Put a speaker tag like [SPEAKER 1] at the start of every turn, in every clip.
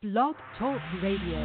[SPEAKER 1] Blog Talk Radio.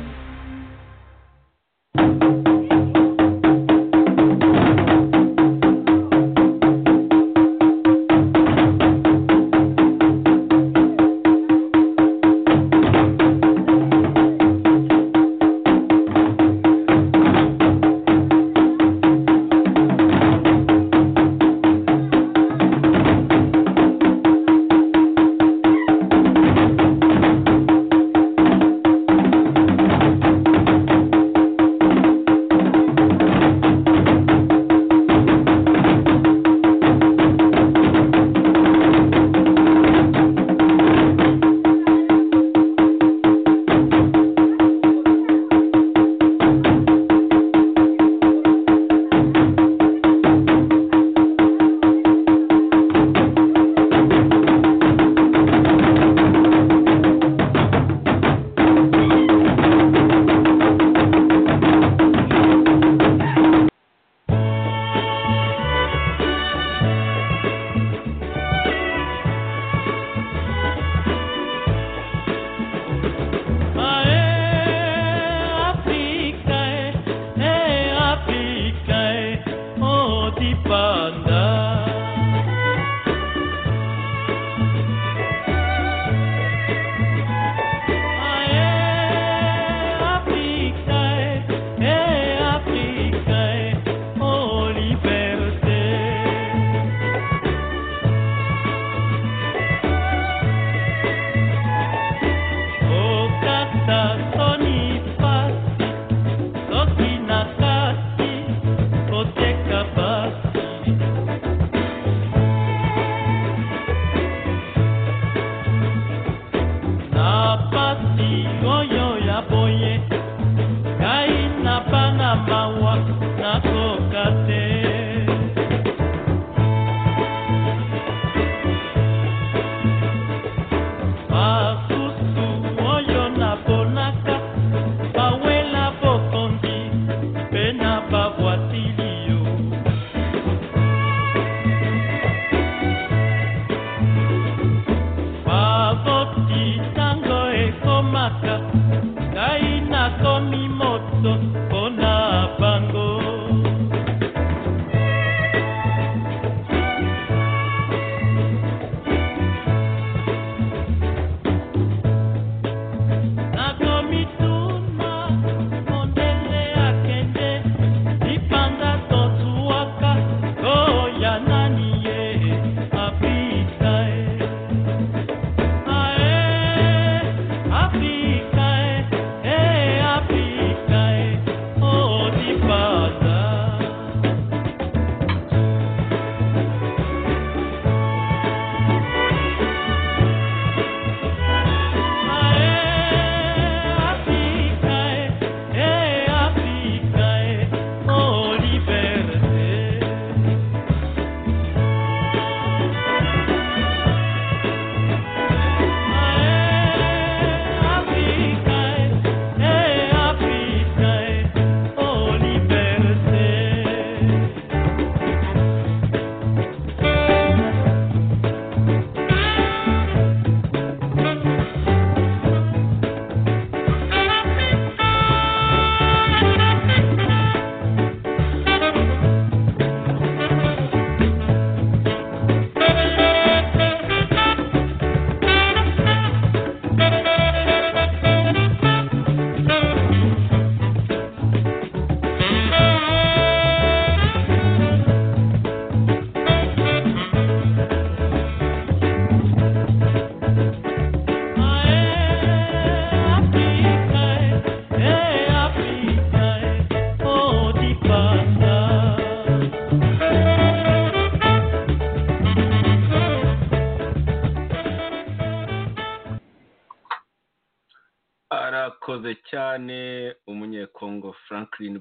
[SPEAKER 2] arakoze cyane umunyekongo franklin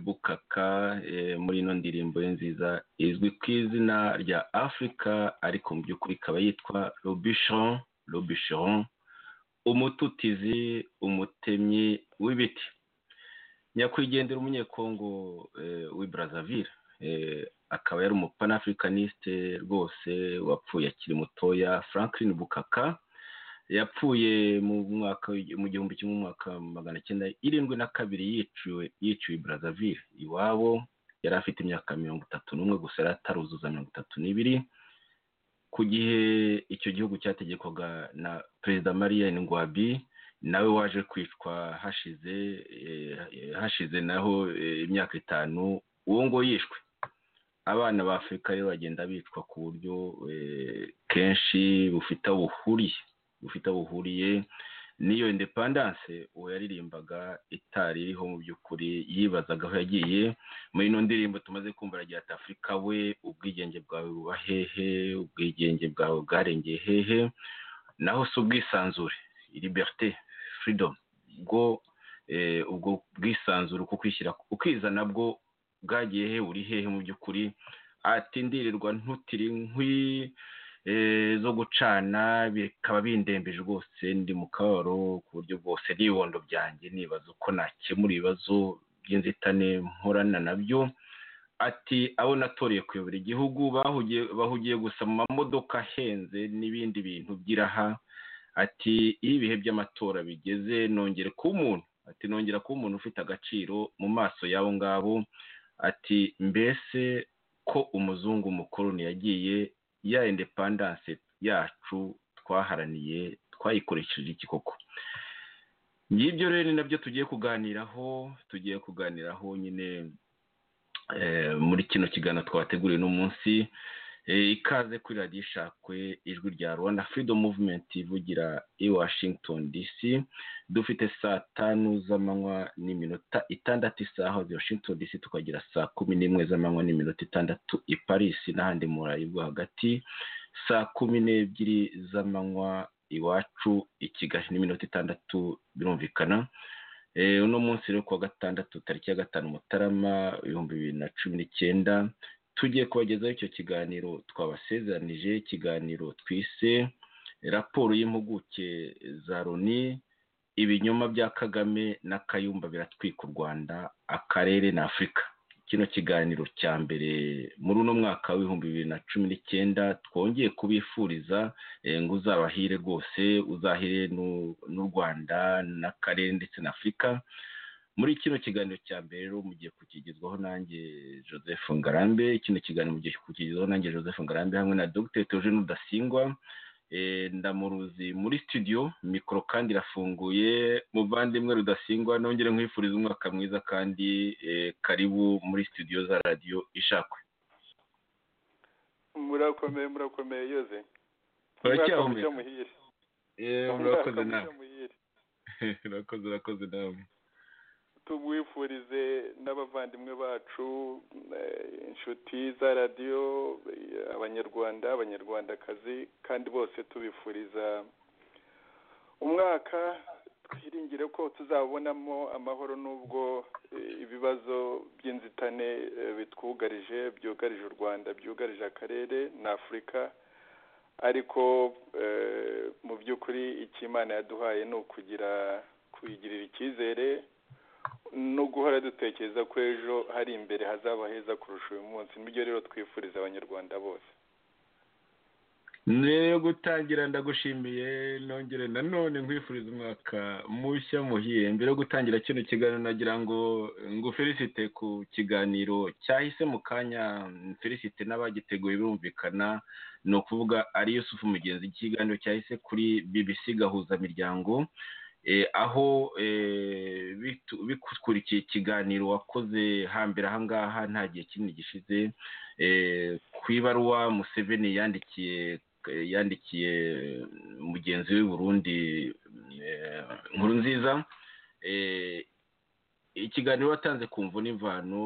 [SPEAKER 2] bukaka muri ino ndirimbo ye nziza izwi ku izina rya afurika ariko mu by'ukuri ikaba yitwa robishon robishon umututizi umutemyi w'ibiti nyakwigendera umunyekongo w'iburazavire akaba yari umupanafricaniste rwose wapfuye akiri mutoya franklin bukaka
[SPEAKER 3] yapfuye mu mwaka mu gihumbi kimwe mu mwaka magana cyenda irindwi na kabiri yiciwe yiciwe Brazzaville iwabo yari afite imyaka mirongo itatu n'umwe gusa yari ataruzuza mirongo itatu n'ibiri ku gihe icyo gihugu cyategekwaga na perezida mariya ngwabi nawe waje kwicwa hashize hashize naho imyaka itanu uwo ngo yishwe abana ba afurika rero bagenda bicwa ku buryo kenshi bufite aho buhuriye bufite aho buhuriye n'iyo indepandanse uwo yaririmbaga itari iriho mu by'ukuri yibazaga aho yagiye muri ino ndirimbo tumaze kumva aragira ati afurika we ubwigenge bwawe buba hehe ubwigenge bwawe bwarengeye hehe naho si ubwisanzure liberite freedom bwo ubwo bwisanzure uko kwishyira ukizana bwo bwagiye he uri hehe mu by'ukuri atindirirwa ntutiri nkwi zo gucana bikaba bindembeje rwose ndi mu kababaro ku buryo bwose n'ibibondo byanjye nibaza uko nakemura ibibazo by'inzitane mporana nabyo ati abo natoreye kuyobora igihugu bahugiye gusa mu mamodoka ahenze n'ibindi bintu by'iraha ati iyo ibihe by'amatora bigeze nongere kuba umuntu ati nongera kuba umuntu ufite agaciro mu maso y'abo ngabo ati mbese ko umuzungu mukoroni yagiye ya indepandanse yacu twaharaniye twayikoresheje iki koko ngibyo rero ni nabyo tugiye kuganiraho tugiye kuganiraho nyine muri kino kiganiro twateguriwe uno munsi ikaze kuri radiyo ishakwe ijwi rya rwanda freedom movement ivugira i washington dc dufite saa tanu z'amanywa n'iminota itandatu isaha i washington dc tukagira saa kumi n'imwe z'amanywa n'iminota itandatu i paris n'ahandi mu burayi bwo hagati saa kumi n'ebyiri z'amanywa iwacu i kigali n'iminota itandatu birumvikana uno munsi rero kuwa gatandatu tariki ya gatanu mutarama ibihumbi bibiri na cumi n'icyenda tugiye kubagezaho icyo kiganiro twabasezeranije ikiganiro twise raporo y'impuguke za loni ibinyoma bya kagame na kayumba biratwika u rwanda akarere na afurika kino kiganiro cya mbere muri uno mwaka w'ibihumbi bibiri na cumi n'icyenda twongeye kubifuriza ngo uzabahire rwose uzahire n'u rwanda n'akarere ndetse na afurika muri kino kiganiro cya mbere rero mugiye kukigezwaho nanjye joseph ngarambe kino kiganiro mugiye kukigezwaho nanjye joseph ngarambe hamwe na dr theogene udasingwa ndamuruzi muri studio mikoro kandi irafunguye muvandimwe rudasingwa nongere nkwifuriza umwaka mwiza kandi karibu muri studio za radiyo ishakwe
[SPEAKER 4] murakomeye murakomeye yoze
[SPEAKER 3] uracyahomeje urakoze nawe urakoze urakoze nawe
[SPEAKER 4] tubwifurize n'abavandimwe bacu inshuti za radiyo abanyarwanda abanyarwandakazi kandi bose tubifuriza umwaka twiringire ko tuzabonamo amahoro n'ubwo ibibazo by'inzitane bitwugarije byugarije u rwanda byugarije akarere na afurika ariko mu by'ukuri icyo imana yaduhaye ni ukugira kuyigirira icyizere no guhora dutekereza ko ejo hari imbere hazaba heza kurusha uyu munsi nibyo rero twifuriza abanyarwanda bose
[SPEAKER 3] mbere yo gutangira ndagushimiye nongere nanone nkwifuriza umwaka mushya muhiye mbere yo gutangira kino kiganiro nagira ngo nguferisite ku kiganiro cyahise mu kanya felicite n'abagiteguye birumvikana ni ukuvuga ari yusufu mugenzi ikiganiro cyahise kuri bbc gahuzamiryango aho bikurikiye ikiganiro wakoze hambere ahangaha nta gihe kinini gishize ku ibaruwa museveni yandikiye yandikiye mugenzi we burundi nkuru nziza ikiganiro watanze ku mvu n'imvano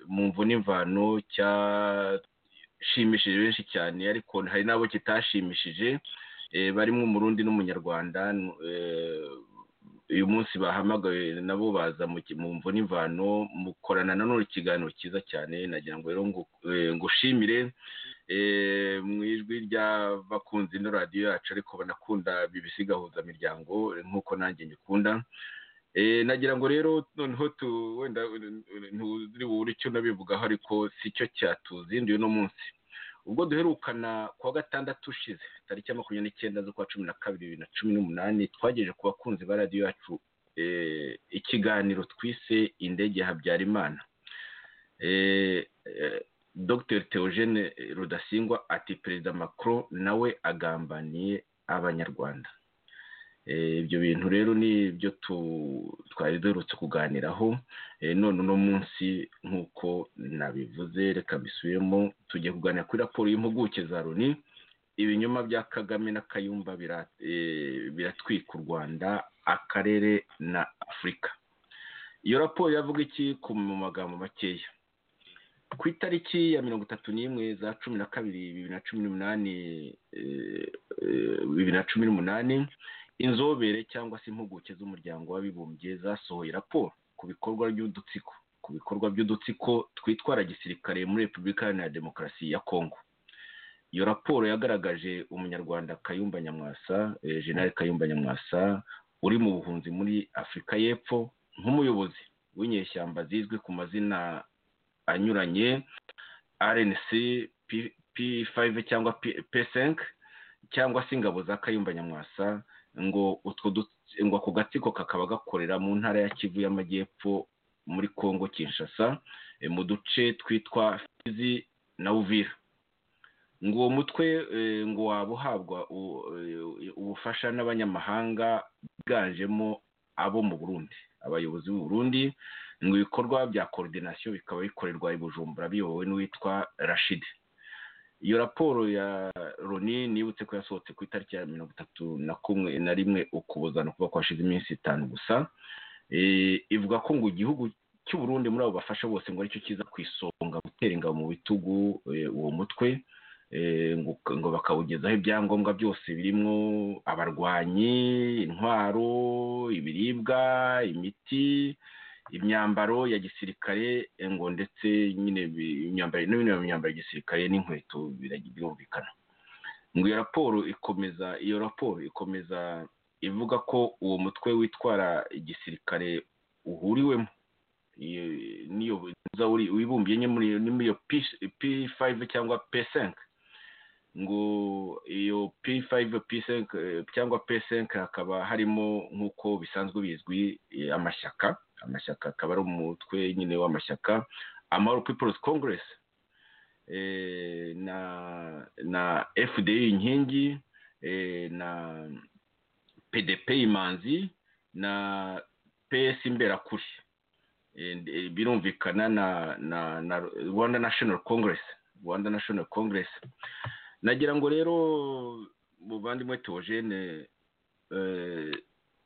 [SPEAKER 3] mu mvu n'imvano cyashimishije benshi cyane ariko hari n'abo kitashimishije barimo umurundi n'umunyarwanda uyu munsi bahamagawe nabo baza mu mvu n'imvano mukorana nanone ikiganiro cyiza cyane nagira ngo rero ngushimire mu ijwi ry'abakunzi no radiyo yacu ariko banakunda gahuza miryango nk'uko nanjye nyikunda nagira ngo rero noneho wenda ntuziri bubure icyo nabivugaho ariko si cyo cyatuzinduye uno munsi ubwo duherukana kuwa gatandatu ushize tariki ya makumyabiri n'icyenda z'ukwa cumi na kabiri bibiri na cumi n'umunani twagejeje ku bakunzi ba radiyo yacu ikiganiro twise indege habyarimana dr theogene rudasingwa ati perezida macron nawe agambaniye abanyarwanda ibyo bintu rero ni ibyo twari duherutse kuganiraho none uno munsi nk'uko nabivuze reka bisubiremo tugiye kuganira kuri raporo y'impuguke za loni ibinyoma bya kagame na kayumba biratwika u rwanda akarere na afurika iyo raporo yavuga iki ku magambo makeya ku itariki ya mirongo itatu n'imwe za cumi na kabiri bibiri na cumi n'umunani bibiri na cumi n'umunani inzobere cyangwa se impuguke z'umuryango w'abibumbye zasohoye raporo ku bikorwa by'udutsiko ku bikorwa by'udutsiko twitwara gisirikare muri repubulika iharanira demokarasi ya kongo iyo raporo yagaragaje umunyarwanda kayumba nyamwasa jenali kayumba nyamwasa uri mu buhunzi muri afurika y'epfo nk'umuyobozi w'inyeshyamba zizwi ku mazina anyuranye rnc p5 cyangwa p5 cyangwa se ingabo za kayumba nyamwasa ngo utwo ngo ako gatsiko kakaba gakorera mu ntara ya kivu y'amajyepfo muri congo kinshasa mu duce twitwa fizi na uvira ngo uwo mutwe ngo waba uhabwa ubufasha n'abanyamahanga biganjemo abo mu burundi abayobozi b'u burundi ngo ibikorwa bya koordinasiyo bikaba bikorerwa i bujumbura biyobowe n'uwitwa rashidi iyo raporo ya loni nibutse ko yasohotse ku itariki ya mirongo itatu na kumwe na rimwe ukubuzana kuba kwashize iminsi itanu gusa ivuga ko ngo igihugu cy'uburundi muri abo bafasha bose ngo aricyo kiza ku isonga gutera ingabo mu bitugu uwo mutwe ngo bakawugezaho ibyangombwa byose birimo abarwanyi intwaro ibiribwa imiti imyambaro ya gisirikare ngo ndetse nyine imyambaro n'imyambaro ya gisirikare n'inkweto birumvikana ngo iyo raporo ikomeza iyo raporo ikomeza ivuga ko uwo mutwe witwara igisirikare uhuriwemo niyo wibumbiye muri iyo p5 cyangwa p5 ngo iyo p5 p5 cyangwa p5 hakaba harimo nk'uko bisanzwe bizwi amashyaka amashyaka akaba ari umutwe nyine w'amashyaka amahoro people's congress na na fdi inkingi na pdp imanzi na ps imberakuri birumvikana na na rwanda national congress rwanda national congress nagira ngo rero muvandimwe teogene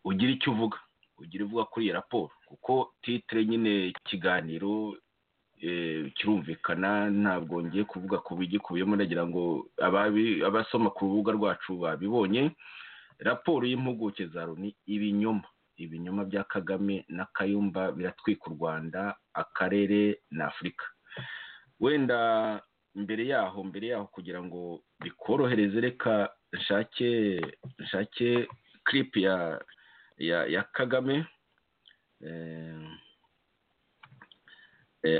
[SPEAKER 3] ugire icyo uvuga ugira uvuga kuri iyi raporo kuko titire nyine ikiganiro kirumvikana ntabwo ngiye kuvuga ku bigikubiyemo nagira ngo abasoma ku rubuga rwacu babibonye raporo y'impuguke za loni ibinyoma ibinyoma bya kagame na kayumba biratwika u rwanda akarere na afurika wenda mbere yaho mbere yaho kugira ngo bikorohereze reka nshake nshake kiripu ya ya ya kagame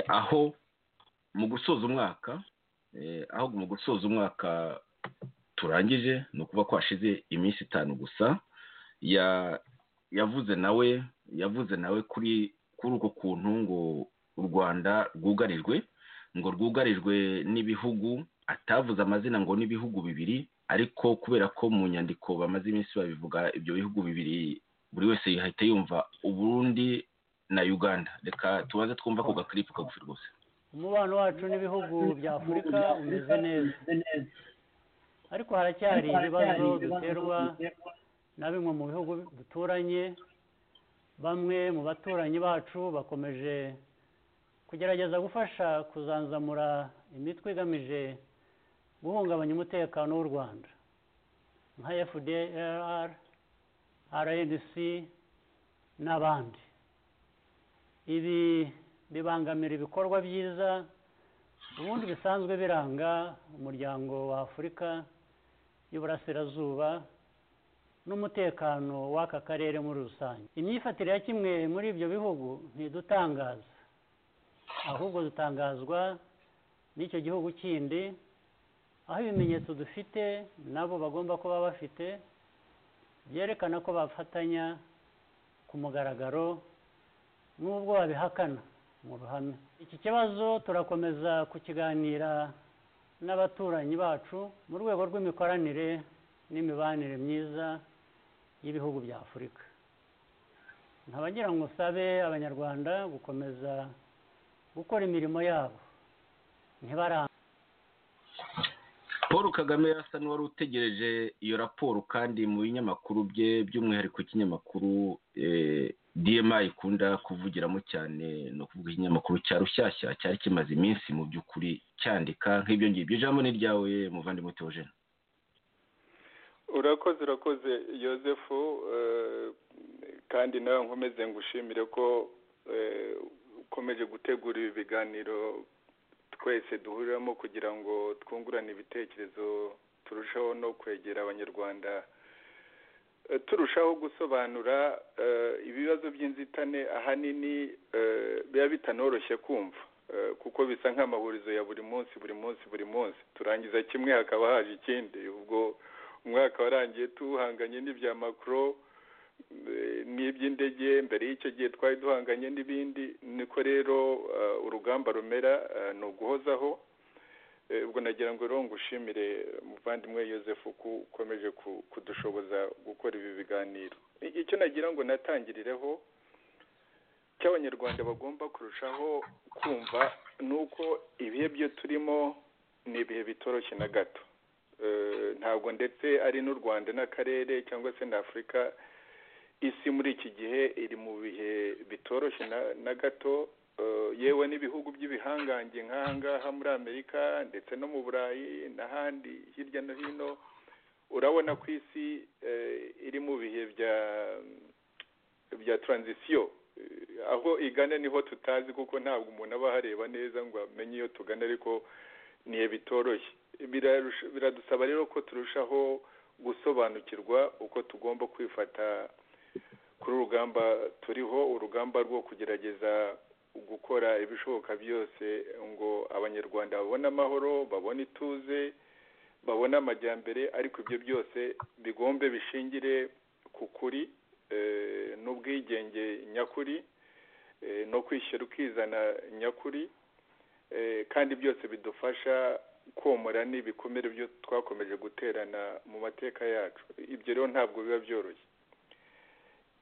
[SPEAKER 3] aho mu gusoza umwaka aho mu gusoza umwaka turangije ni ukuba kwashize iminsi itanu gusa yavuze nawe yavuze nawe kuri kuri uko kuntu ngo u rwanda rwugarijwe ngo rwugarijwe n'ibihugu atavuze amazina ngo n'ibihugu bibiri ariko kubera ko mu nyandiko bamaze iminsi babivuga ibyo bihugu bibiri buri wese yahita yumva uburundi na uganda reka tubanze twumva ako gakiripu kagufi rwose
[SPEAKER 5] umubano wacu n'ibihugu bya afurika umeze neza ariko haracyari ibibazo duterwa na bimwe mu bihugu duturanye bamwe mu baturanyi bacu bakomeje kugerageza gufasha kuzanzamura imitwe igamije guhungabanya umutekano w'u rwanda nka fdr rnc n'abandi ibi bibangamira ibikorwa byiza ubundi bisanzwe biranga umuryango wa afurika y'uburasirazuba n'umutekano w'aka karere muri rusange imyifatire ya kimwe muri ibyo bihugu ntidutangaza ahubwo dutangazwa n'icyo gihugu kindi aho ibimenyetso dufite nabo bagomba kuba bafite byerekana ko bafatanya ku mugaragaro n'ubwo babihakana mu ruhame iki kibazo turakomeza kukiganira n'abaturanyi bacu mu rwego rw'imikoranire n'imibanire myiza y'ibihugu bya afurika ntabagira ngo usabe abanyarwanda gukomeza gukora imirimo yabo ntibarambe
[SPEAKER 3] paul kagame yasa n'uwari utegereje iyo raporo kandi mu binyamakuru bye by'umwihariko ikinyamakuru dma ikunda kuvugiramo cyane ni ukuvuga ikinyamakuru cya rushyashya cyari kimaze iminsi mu by'ukuri cyandika nk'ibyo ngibyo ijambo ni ryawe muvandimwe teogene
[SPEAKER 4] urakoze urakoze yosefu kandi nawe nkomeze ngushimire ko ukomeje gutegura ibi biganiro twese duhuriramo kugira ngo twungurane ibitekerezo turushaho no kwegera abanyarwanda turushaho gusobanura ibibazo by'inzitane ahanini biba bitanoroshye kumva kuko bisa nk'amahurizo ya buri munsi buri munsi buri munsi turangiza kimwe hakaba haje ikindi ubwo umwaka warangiye tuhanganye n'ibya makoro n'iby'indege mbere y'icyo gihe twari duhanganye n'ibindi niko rero urugamba rumera ni uguhozaho ubwo nagira ngo rero ngushimire muvandimwe yosefu ko ukomeje kudushoboza gukora ibi biganiro icyo nagira ngo natangirireho cy'abanyarwanda bagomba kurushaho kumva ni uko ibihe byo turimo ni ibihe bitoroshye na gato ntabwo ndetse ari n'u rwanda n'akarere cyangwa se na afurika isi muri iki gihe iri mu bihe bitoroshye na gato yewe n'ibihugu by'ibihangange nk'ahangaha muri amerika ndetse no mu burayi n'ahandi hirya no hino urabona ko isi iri mu bihe bya taranzisiyo aho igana niho tutazi kuko ntabwo umuntu aba ahareba neza ngo amenye iyo tugana ariko niyo bitoroshye biradusaba rero ko turushaho gusobanukirwa uko tugomba kwifata kuri urugamba turiho urugamba rwo kugerageza gukora ibishoboka byose ngo abanyarwanda babone amahoro babone ituze babone amajyambere ariko ibyo byose bigombe bishingire ku kuri n'ubwigenge nyakuri no kwishyira ukizana nyakuri kandi byose bidufasha komora n'ibikomere byo twakomeje guterana mu mateka yacu ibyo rero ntabwo biba byoroshye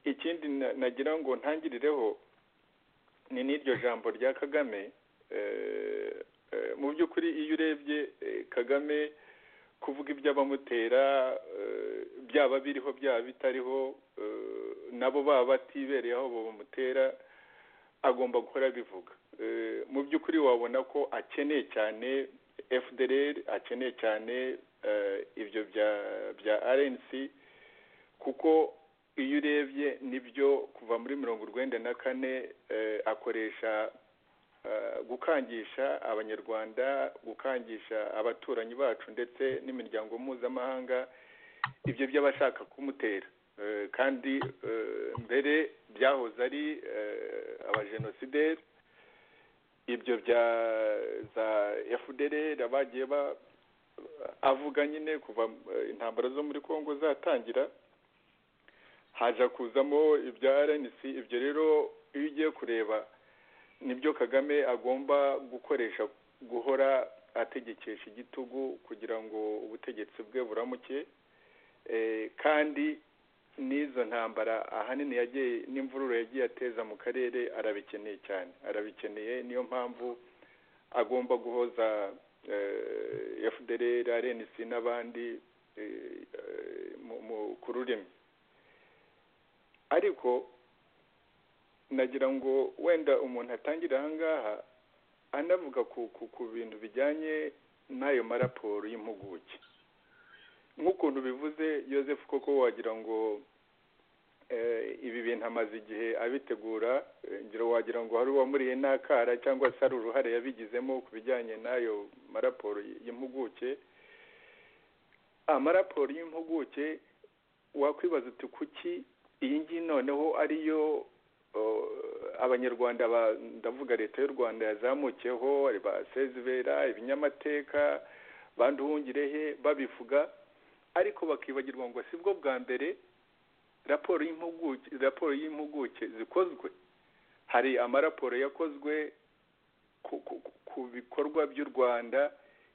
[SPEAKER 4] ikindi nagira ngo ntangirireho ni n'iryo jambo rya kagame mu by'ukuri iyo urebye kagame kuvuga iby'abamutera byaba biriho byaba bitariho nabo baba batibereye aho bamutera agomba guhora abivuga mu by'ukuri wabona ko akeneye cyane fdr akeneye cyane ibyo bya rnc kuko iyo urebye nibyo kuva muri mirongo urwenda na kane akoresha gukangisha abanyarwanda gukangisha abaturanyi bacu ndetse n'imiryango mpuzamahanga ibyo by'abashaka kumutera kandi mbere byahoze ari abajenosideri ibyo bya za fdr abagiye avuga nyine kuva intambara zo muri congo zatangira haja kuzamo ibya rnc ibyo rero iyo ugiye kureba nibyo kagame agomba gukoresha guhora ategekesha igitugu kugira ngo ubutegetsi bwe buramuke kandi n'izo ntambara ahanini yagiye n'imvururu yagiye ateza mu karere arabikeneye cyane arabikeneye niyo mpamvu agomba guhoza fdr rnc n'abandi ku rurimi ariko nagira ngo wenda umuntu atangire ahangaha anavuga ku bintu bijyanye n'ayo maraporo y'impuguke nk'ukuntu bivuze yosefu koko wagira ngo ibi bintu amaze igihe abitegura ngiro wagira ngo hari uwamuriye n'akara cyangwa se hari uruhare yabigizemo ku bijyanye n'ayo maraporo y'impuguke amaraporo y'impuguke wakwibaza uti kuki iyi ngiyi noneho ariyo abanyarwanda ndavuga leta y'u rwanda yazamukiyeho ba sezibera ibinyamateka banduhungire he babivuga ariko bakibagirwa ngo si bwo bwa mbere raporo y'impuguke raporo y'impuguke zikozwe hari amaraporo yakozwe ku- ku- ku- ku bikorwa by'u rwanda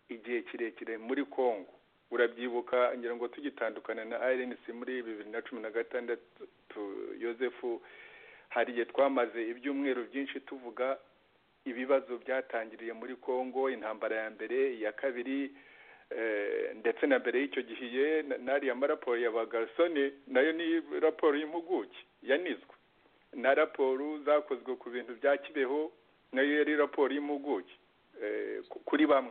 [SPEAKER 4] igihe kirekire muri congo urabyibuka ngira ngo tugitandukana na rnc muri bibiri na cumi na gatandatu tu- yosefu hari igihe twamaze ibyumweru byinshi tuvuga ibibazo byatangiriye muri congo intambara ya mbere iya kabiri eh, ndetse na mbere y'icyo gihe na- n'ariya maraporo ya bagasone nayo ni raporo y'impuguke yanizwe na raporo zakozwe ku bintu bya kibeho nayo yari raporo y'impuguke eh, ku- kuri bamwe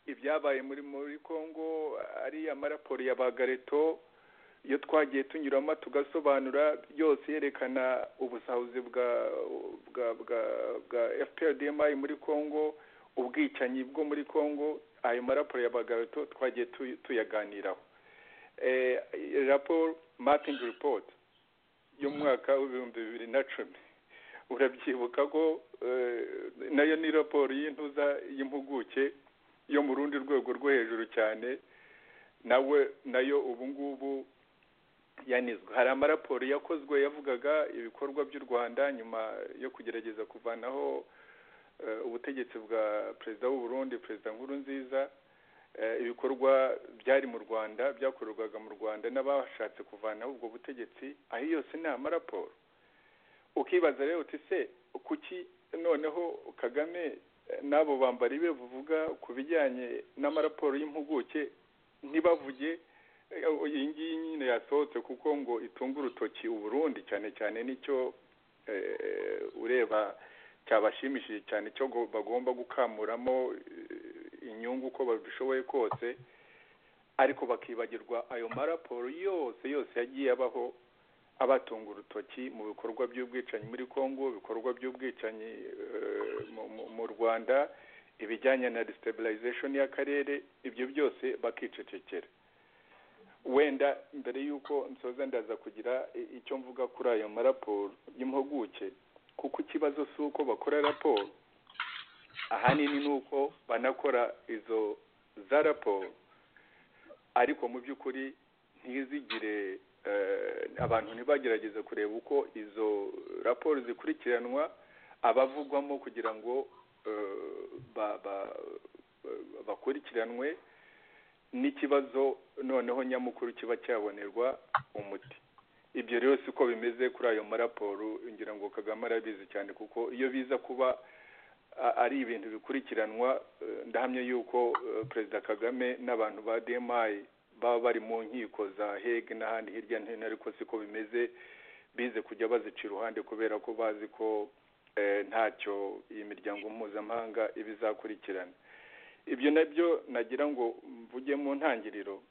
[SPEAKER 4] ibyabaye muri muri congo ari amaraporo ya bagareto iyo twagiye tunyuramo tugasobanura byose yerekana ubusahuzi bwa bwa bwa bwa fprdmi muri congo ubwicanyi bwo muri congo ayo maraporo ya bagareto twagiye tu- tuyaganiraho eh, raporo mapping report y'umwaka w'ibihumbi bibiri na cumi urabyibuka ko eh, nayo ni raporo y'intuza y'impuguke yo mu rundi rwego rwo hejuru cyane nawe nayo ubu ngubu yanizwe hari amaraporo yakozwe yavugaga ibikorwa by'u rwanda nyuma yo kugerageza kuvanaho eh, ubutegetsi bwa perezida w'u Burundi perezida nkuru nziza eh, ibikorwa byari mu rwanda byakorerwaga mu rwanda n'abashatse kuvanaho ubwo butegetsi aho yose ni amaraporo ukibaza rero uti se kuki noneho kagame eh, n'abo bambari be buvuga ku bijyanye n'amaraporo y'impuguke ntibavuge eh, iyi ngiyi nyine yasohotse kuko ngo itunga urutoki uburundi cyane cyane nicyo eh, ureba cyabashimishije cyane cyo go- bagomba gukamuramo eh, inyungu uko babishoboye kose ariko bakibagirwa ayo maraporo yose yose yagiye abaho abatunga urutoki mu bikorwa by'ubwicanyi muri congo ibikorwa by'ubwicanyi eh, mu- mu- mu rwanda ibijyanye na destabilization y'akarere ibyo byose bakicecekera wenda mbere y'uko nsoza ndaza kugira i- icyo mvuga kuri ayo maraporo y'impuguke kuko ikibazo si uko bakora raporo ahanini ni uko banakora izo za raporo ariko mu by'ukuri ntizigire eh, abantu ntibagerageze kureba uko izo raporo zikurikiranwa abavugwamo kugira ngo eh, ba- ba- ba- bakurikiranwe n'ikibazo noneho nyamukuru kiba cyabonerwa umuti ibyo rero siko bimeze kuri ayo maraporo ngira ngo kagame arabizi cyane kuko iyo biza kuba a- ari ibintu bikurikiranwa eh, ndahamya yuko eh, perezida kagame n'abantu ba dmi baba bari mu nkiko za hege n'ahandi hirya no hino ariko siko bimeze bize kujya bazica iruhande kubera ko bazi ko eh, ntacyo iyi miryango mpuzamahanga iba izakurikirana ibyo nabyo nagira ngo mvuge mu ntangiriro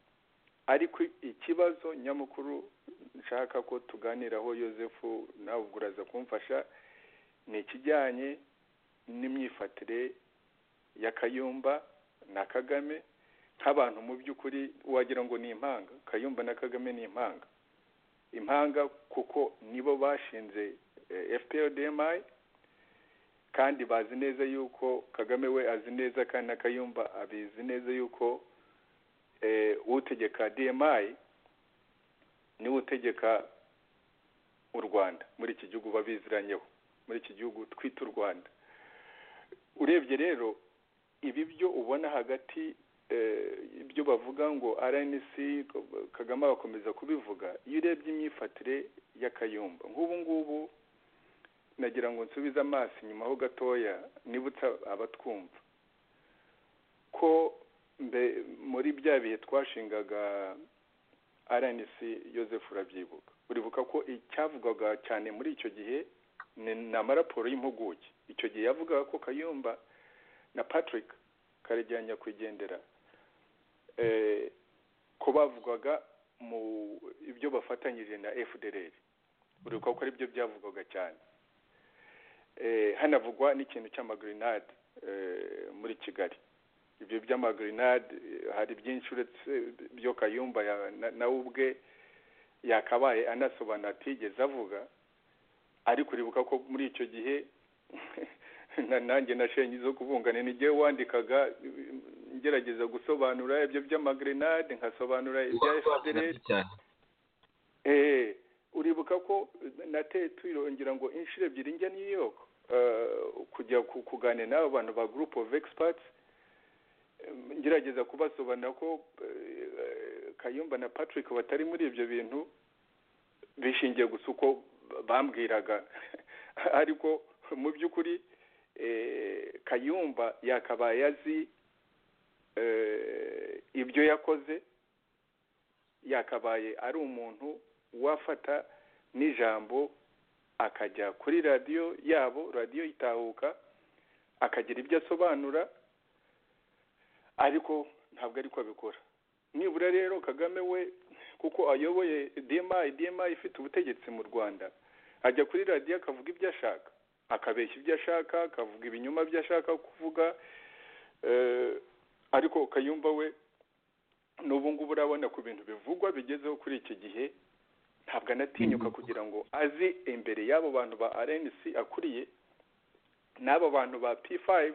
[SPEAKER 4] ariko ikibazo nyamukuru nshaka ko tuganiraho yosefu nawe ubwo uraza kumfasha ni ikijyanye n'imyifatire ya kayumba na kagame nk'abantu mu by'ukuri wagira ngo ni impanga kayumba na kagame ni impanga impanga kuko nibo bashinze fprdmi kandi bazi neza yuko kagame we azi neza kandi na kayumba abizi neza yuko eh, utegeka dmi niwe utegeka u rwanda muri iki gihugu babiziranyeho muri iki gihugu twita u rwanda urebye rero ibi byo ubona hagati eh, ibyo bavuga ngo rnc kagame abakomeza kubivuga iyo urebye imyifatire ya kayumba nk'ubu ngubu nagira ngo nsubize amaso inyuma ho gatoya nibutse abatwumva ko mbe- muri bya bihe twashingaga rnc yoseph urabyibuka uribuka ko icyavugwaga cyane muri icyo gihe ni ni amaraporo y'impuguke icyo gihe yavugaga ko kayumba na patrick karegeya nyakwigendera eh, ko bavugwaga mu ibyo bafatanyije na fdr uribuka ko aribyo byavugwaga cyane eh, hanavugwa n'ikintu cy'amagrenade eh, muri kigali ibyo by'amagrenade eh, hari byinshi uretse byo kayumba ya- na- nawe ubwe yakabaye anasobanura atigeze avuga ariko uribuka ko muri icyo gihe na- nanjye nashenye izo kuvungana ni jyewe wandikaga eh, ngerageza gusobanura ibyo by'amagrenade nkasobanura ibya fpr
[SPEAKER 3] cyane
[SPEAKER 4] Eh, uribuka ko nateye tuyirongera ngo inshuro ebyiri njya new york eh, kujya ku- kuganira n'abo bantu ba group of experts Em, ngerageza kubasobanura ko eh, kayumba na patrick batari muri ibyo bintu bishingiye gusa uko bambwiraga ariko mu by'ukuri eh, kayumba yakabaye azi eh, ibyo yakoze yakabaye ari umuntu wafata n'ijambo akajya kuri radiyo yabo radiyo itahuka akagira ibyo asobanura ariko ntabwo ariko abikora nibura rero kagame we kuko ayoboye dma dma ifite ubutegetsi mu rwanda ajya kuri radiyo akavuga ibyo ashaka akabeshya ibyo ashaka akavuga ibinyoma byo ashaka kuvuga eh, ariko kayumba we n'ubu ngubu urabona ku bintu bivugwa bigezeho kuri iki gihe ntabwo anatinyuka kugira ngo aze imbere y'abo bantu ba rnc akuriye n'abo bantu ba p5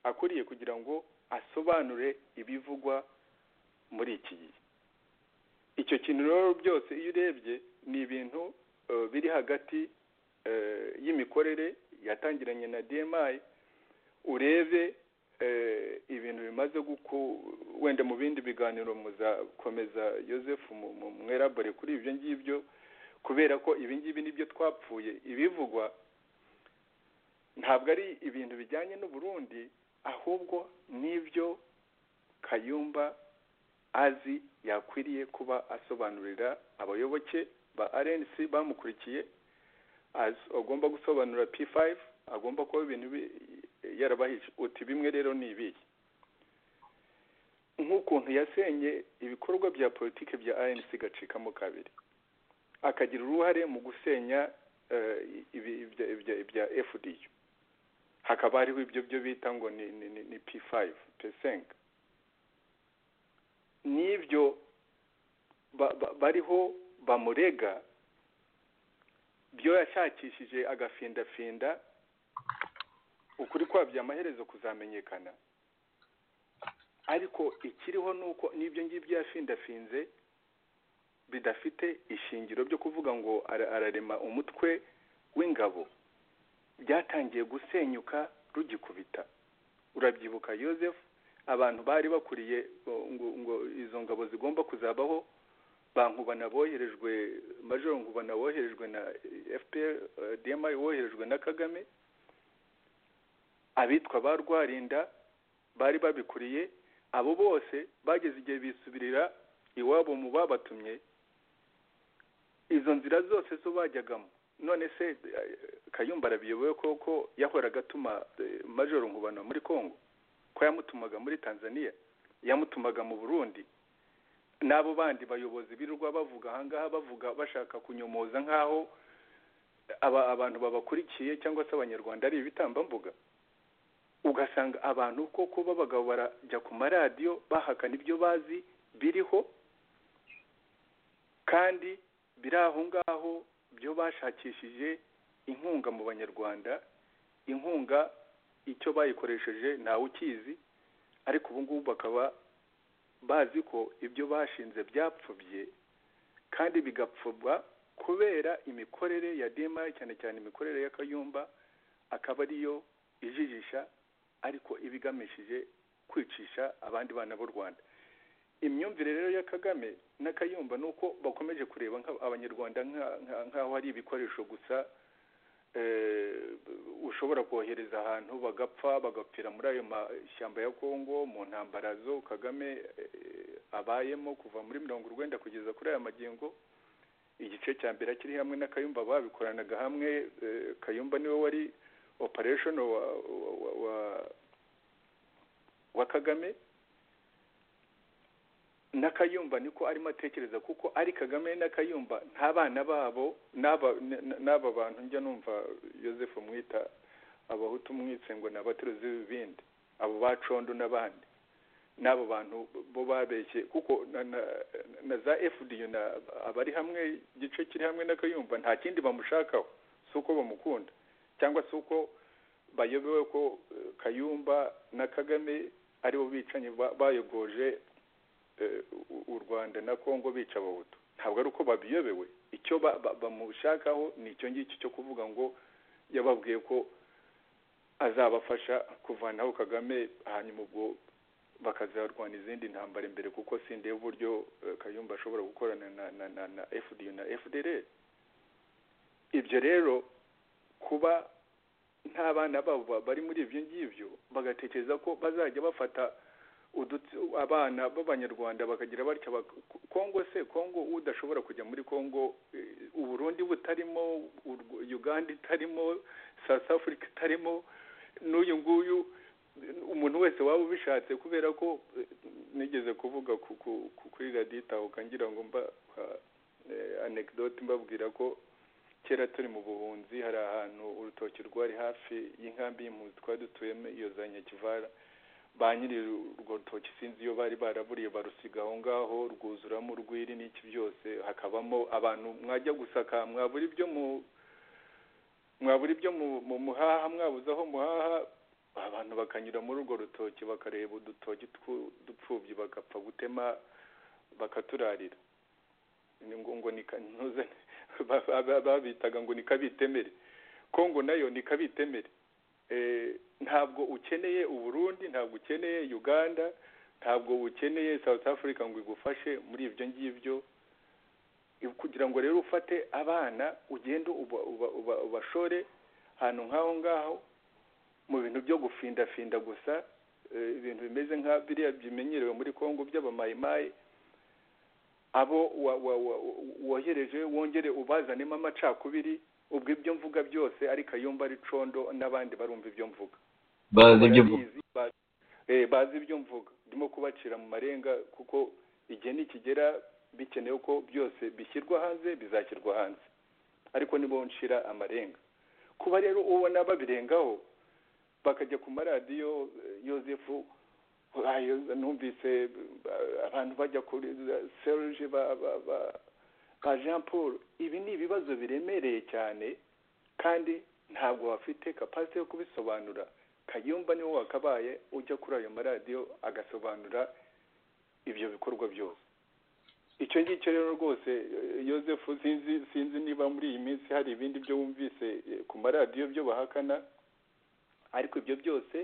[SPEAKER 4] akuriye kugira ngo asobanure ibivugwa muri iki gihe icyo kintu rero byose iyo urebye ni ibintu eh, biri hagati eh, y'imikorere yatangiranye na dmi urebe eh, ibintu bimaze guku wenda mu bindi biganiro muzakomeza Joseph mu- mu- mwerabore kuri ibyo ngibyo kubera ko ibi ngibi nibyo twapfuye ibivugwa ntabwo ari ibintu bijyanye n'uburundi ahubwo n'ibyo kayumba azi yakwiriye kuba asobanurira abayoboke ba rnc bamukurikiye az- agomba gusobanura p5 agomba kuba ibintu bi- yarabahije uti bimwe rero ni ibihe nk'ukuntu yasenye ibikorwa bya politiki bya rnc gacikamo kabiri akagira uruhare mu gusenya eh, ibi- ibya- ibya- ibya fdu hakaba hariho ibyo byo bita ngo ni, ni, ni, ni p5 p5 n'ibyo ba, ba, bariho bamurega byo yashakishije agafindafinda ukuri kwabyo amaherezo kuzamenyekana ariko ikiriho ni uko n'ibyo ngibyo yafindafinze bidafite ishingiro byo kuvuga ngo ara- ararema umutwe w'ingabo byatangiye gusenyuka rugikubita urabyibuka Yozefu abantu bari bakuriye ngo- ngo ngo izo ngabo zigomba kuzabaho ba nkubana boherejwe majoro nkubana woherejwe na fpr eh, dmi woherejwe na kagame abitwa ba rwarinda bari babikuriye abo bose bageze igihe bisubirira iwabo mu babatumye izo nzira zose zo bajyagamo none se eh, kayumba arabiyoboye koko yahoraga atuma eh, majoro nkubana muri congo ko yamutumaga muri tanzania yamutumaga mu burundi n'abo bandi bayobozi birirwa bavuga ahangaha bavuga bashaka kunyomoza nk'aho aba, abantu babakurikiye cyangwa se abanyarwanda ari ibitambambuga ugasanga abantu koko b'abagabo barajya ku maradiyo bahakana ibyo bazi biriho kandi biri aho ngaho byo bashakishije inkunga mu banyarwanda inkunga icyo bayikoresheje ntawe ukizi ariko ubu ngubu bakaba bazi ko ibyo bashinze byapfubye kandi bigapfubwa kubera imikorere ya dema cyane cyane imikorere y'akayumba akaba ariyo ijijisha ariko iba igamishije kwicisha abandi bana b'u rwanda imyumvire rero ya kagame n'akayumba ni uko bakomeje kureba nka- abanyarwanda nka- nka- nk'aho ari ibikoresho gusa eh, ushobora kohereza ahantu bagapfa bagapfira muri ayo mashyamba ya kongo mu ntambara zo kagame eh, abayemo kuva muri mirongo urwenda kugeza kuri aya magingo igice cya mbere kiri hamwe na kayumba babikoranaga hamwe eh, kayumba niwe wari operation wa wa, wa, wa, wa kagame n'akayumba niko arimo atekereza kuko ari kagame n'akayumba nta bana babo n'aba n- n'aba bantu njya numva Joseph mwita abahutu mwitse ngo ni abateruzi b'ibibindi abo bacondo n'abandi n'abo bantu bo babeshye kuko na, na, na za fdu na abari hamwe igice kiri hamwe n'akayumba nta kindi bamushakaho si uko bamukunda cyangwa se uko bayobewe ko eh, kayumba na kagame aribo bicanyi ba- bayogoje eh, u- u rwanda na kongo bica abahutu ntabwo ari uko babiyobewe icyo ba- ba- bamushakaho ni icyo ngicyo cyo kuvuga ngo yababwiye ko azabafasha kuvanaho kagame hanyuma ubwo bakazarwana izindi ntambara imbere kuko sindeba uburyo eh, kayumba ashobora gukorana na, na, na, na fdu na fdr ibyo rero kuba nta bana babo ba- bari muri ibyo ngibyo bagatekereza ko bazajya bafata udutsi abana b'abanyarwanda bakagira batya bak- kongo se kongo udashobora kujya muri kongo eh, uburundi butarimo Urw- uganda itarimo south africa itarimo n'uyu nguyu umuntu wese waba ubishatse kubera ko eh, nigeze kuvuga ku- ku- ku- kuri radiyo itahuka ngira ngo mba anekidoti mbabwira ko kera turi mu buhunzi hari ahantu urutoki rwari hafi y'inkambi y'impunzi twari dutuyemo iyo za nyakivara ba nyiri urwo rutoki sinzi iyo bari baraburiye barusiga aho ngaho rwuzuramo urwiri n'iki byose hakabamo abantu mwajya gusaka mwabura ibyo mu mwabura ibyo mu- mu muhaha mwabuze aho muhaha abantu bakanyura muri urwo rutoki bakareba udutoki twu- dupfubyi bagapfa gutema bakaturarira ni ngo ngo ni kantuza ba- ba- ba- babitaga ngo ni kabitemere kongo nayo ni kabitemere Eh, ntabwo ukeneye uburundi ntabwo ukeneye uganda ntabwo ukeneye south africa ngo igufashe muri ibyo ngibyo Ibi- kugira ngo rero ufate abana ugende uba- uba- uba- ubashore ahantu nk'aho ngaho mu bintu byo gufindafinda gusa eh, ibintu bimeze nka biriya bimenyerewe muri kongo by'abamayimayi abo wa- wa- wa- wohereje wongere ubazanemo amacakubiri ubwo ibyo mvuga byose ari kayumba ari condo n'abandi barumva ibyo mvuga
[SPEAKER 3] bazi ibyo uvuga
[SPEAKER 4] Barabizi, ba- eh, bazi ibyo mvuga ndimo kubacira mu marenga kuko igihe nikigera bikenewe ko byose bishyirwa hanze bizashyirwa hanze ariko nibo nshira amarenga kuba rero ubona babirengaho bakajya ku maradiyo eh, yozefu ayo numvise eh, abantu bajya kuri serge ba, ba, ba, ba jean paul ibi ni ibibazo biremereye cyane kandi ntabwo bafite kapasite yo kubisobanura kayumba niwe wakabaye ujya kuri ayo maradiyo agasobanura ibyo bikorwa byose icyo ngicyo rero rwose eh, Yozefu sinzi sinzi niba muri iyi minsi hari ibindi byo wumvise eh, ku maradiyo byo bahakana ariko ibyo byose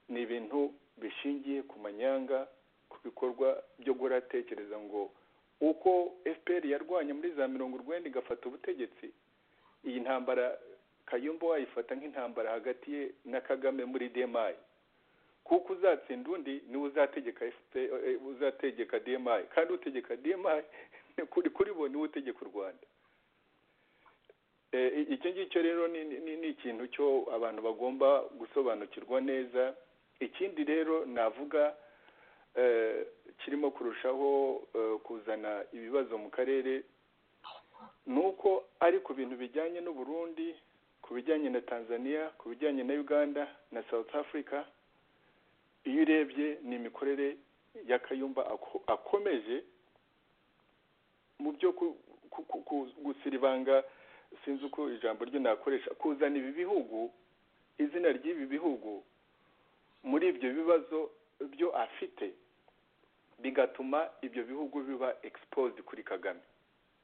[SPEAKER 4] ni ibintu bishingiye ku manyanga ku bikorwa byo guhora atekereza ngo uko fpr yarwanye muri za mirongo urwenda igafata ubutegetsi iyi ntambara kayumba wayifata nk'intambara hagati ye na kagame muri demayi kuko uzatsinda undi niwe uzategeka FPR eh, uzategeka demayi kandi utegeka demayi ni kuri kuri bo niwe utegeka u rwanda Eh, i- icyo ngicyo rero ni- ni ni- ni ikintu cyo abantu bagomba gusobanukirwa neza ikindi rero navuga eh, kirimo kurushaho eh, kuzana ibibazo mu karere nuko ari ku bintu bijyanye n'u Burundi ku bijyanye na Tanzania ku bijyanye na Uganda na South Africa iyo urebye ni imikorere ya Kayumba ako- akomeje mu byo ku- ku- ku- ku- gusiribanga sinzi uko ijambo ryo nakoresha kuzana ibi bihugu izina ry'ibi bihugu muri ibyo bibazo byo afite bigatuma ibyo bihugu biba exposed kuri Kagame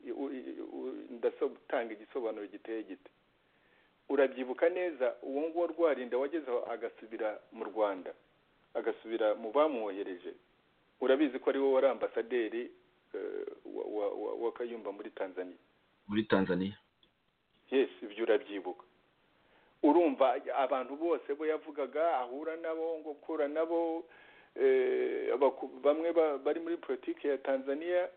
[SPEAKER 4] i- u- i- u- ndasaba gutanga igisobanuro giteye gite urabyibuka neza uwo nguwo rwarinda wagezeho agasubira mu rwanda agasubira mu bamwohereje urabizi ko ari wowe wari ambasaderi eh, wa- wa- wa- wa kayumba muri tanzania
[SPEAKER 3] muri tanzania
[SPEAKER 4] yes ibyo urabyibuka urumva abantu bose bo yavugaga ahura nabo ngo kura nabo eh, abaku- bamwe ba- bari muri politiki ya tanzania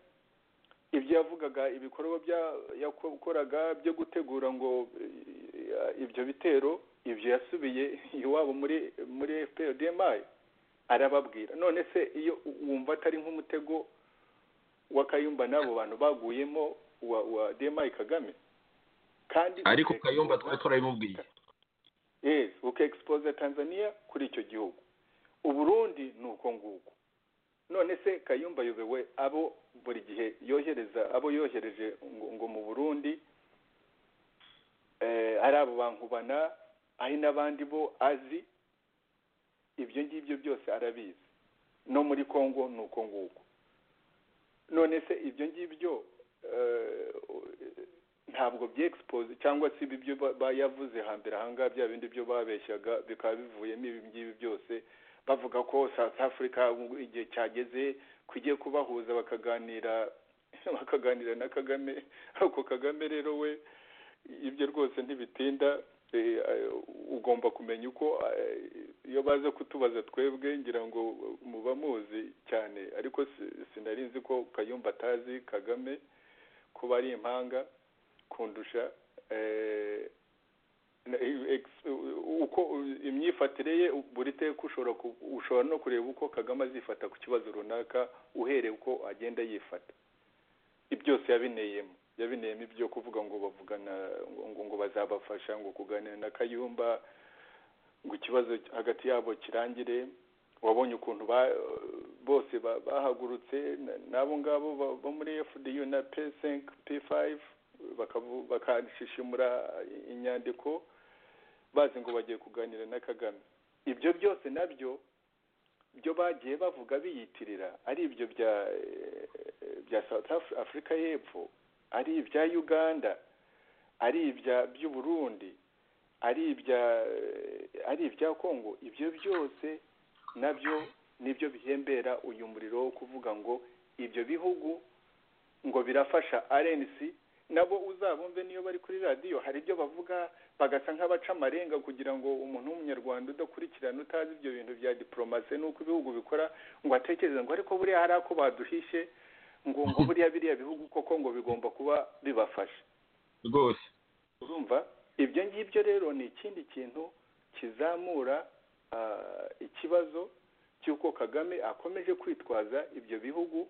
[SPEAKER 4] ibyo yavugaga ibikorwa bya- yakoraga byo gutegura ngo eh, ibyo bitero ibyo yasubiye iwabo muri muri fprdmi arababwira none se iyo wumva atari nk'umutego wa kayumba n'abo bantu baguyemo wa wa dmi kagame kandi
[SPEAKER 3] ariko kayumba twari turabimubwiye
[SPEAKER 4] yes ukexpose tanzania kuri icyo gihugu uburundi ni uko nguko none se kayumba ayobewe abo buri gihe yohereza abo yohereje ngo, ngo mu burundi eh, ari abo bankubana ari n'abandi bo azi ibyo ngibyo byose arabizi no muri congo ni uko nguko none se ibyo ngibyo ntabwo byexpose cyangwa se ibi byo ba- ba- yavuze hambere ahangaha bya bindi byo babeshyaga bikaba bivuyemo ibi ngibi byose bavuga ko south africa ubu igihe cyageze kugiye kubahuza bakaganira bakaganira na kagame ariko kagame rero we ibyo rwose ntibitinda eh, eh, ugomba kumenya uko eh, iyo baze kutubaza twebwe ngira ngo muba muzi cyane ariko si- sinari nzi ko kayumba atazi kagame kuba ari impanga kundusha eh, na- ex- uko imyifatire ye buri teka ushobora ku- ushobora no kureba uko kagame azifata ku kibazo runaka uhereye uko agenda yifata ibyo byose yabineyemo yabineyemo ibyo kuvuga ngo bavugana ngo- ngo ngo bazabafasha ngo kuganira na kayumba ngo ikibazo hagati yabo kirangire wabonye ukuntu ba- bose ba- bahagurutse na- n'abo ngabo ba- bo muri fdu na psenk p5 bakavu- bakashishimura inyandiko bazi ngo bagiye kuganira na kagame ibyo byose nabyo byo bagiye bavuga biyitirira ari ibyo bya eh, bya south Af- africa y'epfo ari ibya uganda ari ibya by'u burundi ari ibya eh, ari ibya congo ibyo byose nabyo nibyo bihembera uyu muriro wo kuvuga ngo ibyo bihugu ngo birafasha rnc nabo uzabumve niyo bari kuri radiyo hari ibyo bavuga bagasa nk'abaca amarenga kugira ngo umuntu w'umunyarwanda udakurikirana utazi ibyo bintu bya diporomasi n'uko ibihugu bikora ngo atekereze ngo ariko buriya hari ako baduhishe ngo ngo buriya biriya bihugu koko ngo bigomba kuba bibafasha
[SPEAKER 3] rwose
[SPEAKER 4] urumva ibyo ngibyo rero ni ikindi kintu kizamura ah, ikibazo cy'uko kagame akomeje kwitwaza ibyo bihugu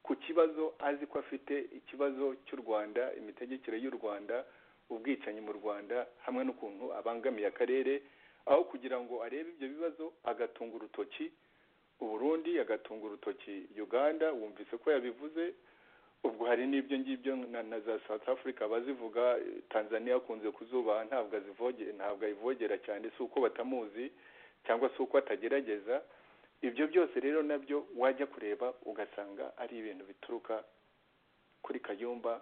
[SPEAKER 4] ku kibazo azi ko afite ikibazo cy'u rwanda imitegekere y'u rwanda ubwicanyi mu rwanda hamwe n'ukuntu abangamiye akarere aho kugira ngo arebe ibyo bibazo agatunga urutoki uburundi agatunga urutoki uganda wumvise ko yabivuze ubwo hari n'ibyo ngibyo na, na za south africa abazivuga eh, tanzania akunze kuzubaha ntabwo azivoge ntabwo ayivogera cyane si uko batamuzi cyangwa se uko atagerageza ibyo byose rero nabyo wajya kureba ugasanga ari ibintu bituruka kuri kayumba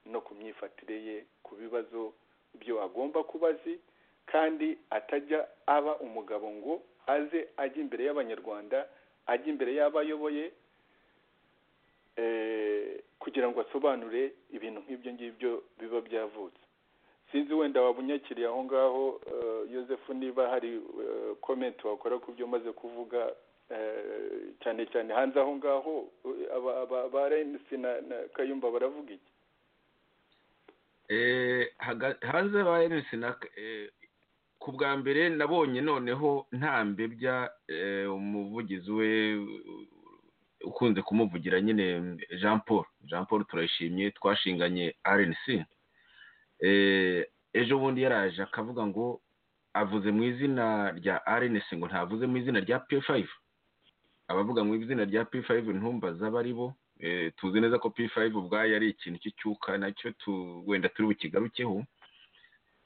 [SPEAKER 4] no ku myifatire ye ku bibazo byo agomba kuba azi kandi atajya aba umugabo ngo aze ajya imbere y'abanyarwanda ajya imbere y'abo ayoboye eh, kugira ngo asobanure ibintu nk'ibyo ngibyo biba byavutse sinzi wenda wabunyakiriye aho ngaho eh, Yosefu niba hari eh, comment wakora ku byo maze kuvuga eh, cyane cyane hanze aho ngaho eh, aba- aba- ba RNC na na Kayumba baravuga iki
[SPEAKER 3] Eh, haga- hanze ba Enes na eh, ku bwa mbere nabonye noneho nta mbebya eh, umuvugizi we eh, ukunze kumuvugira nyine Jean Paul Jean Paul turayishimye twashinganye RNC Eh, ejo bundi yaraje akavuga ngo avuze mu izina rya RNC ngo ntavuze mu izina rya P5 abavuga mu izina rya P5 ntumbaza abo ari bo Eh, tuzi neza ko P5 ubwayo ari ikintu cy'icyuka nacyo tu- wenda turi bukigarukeho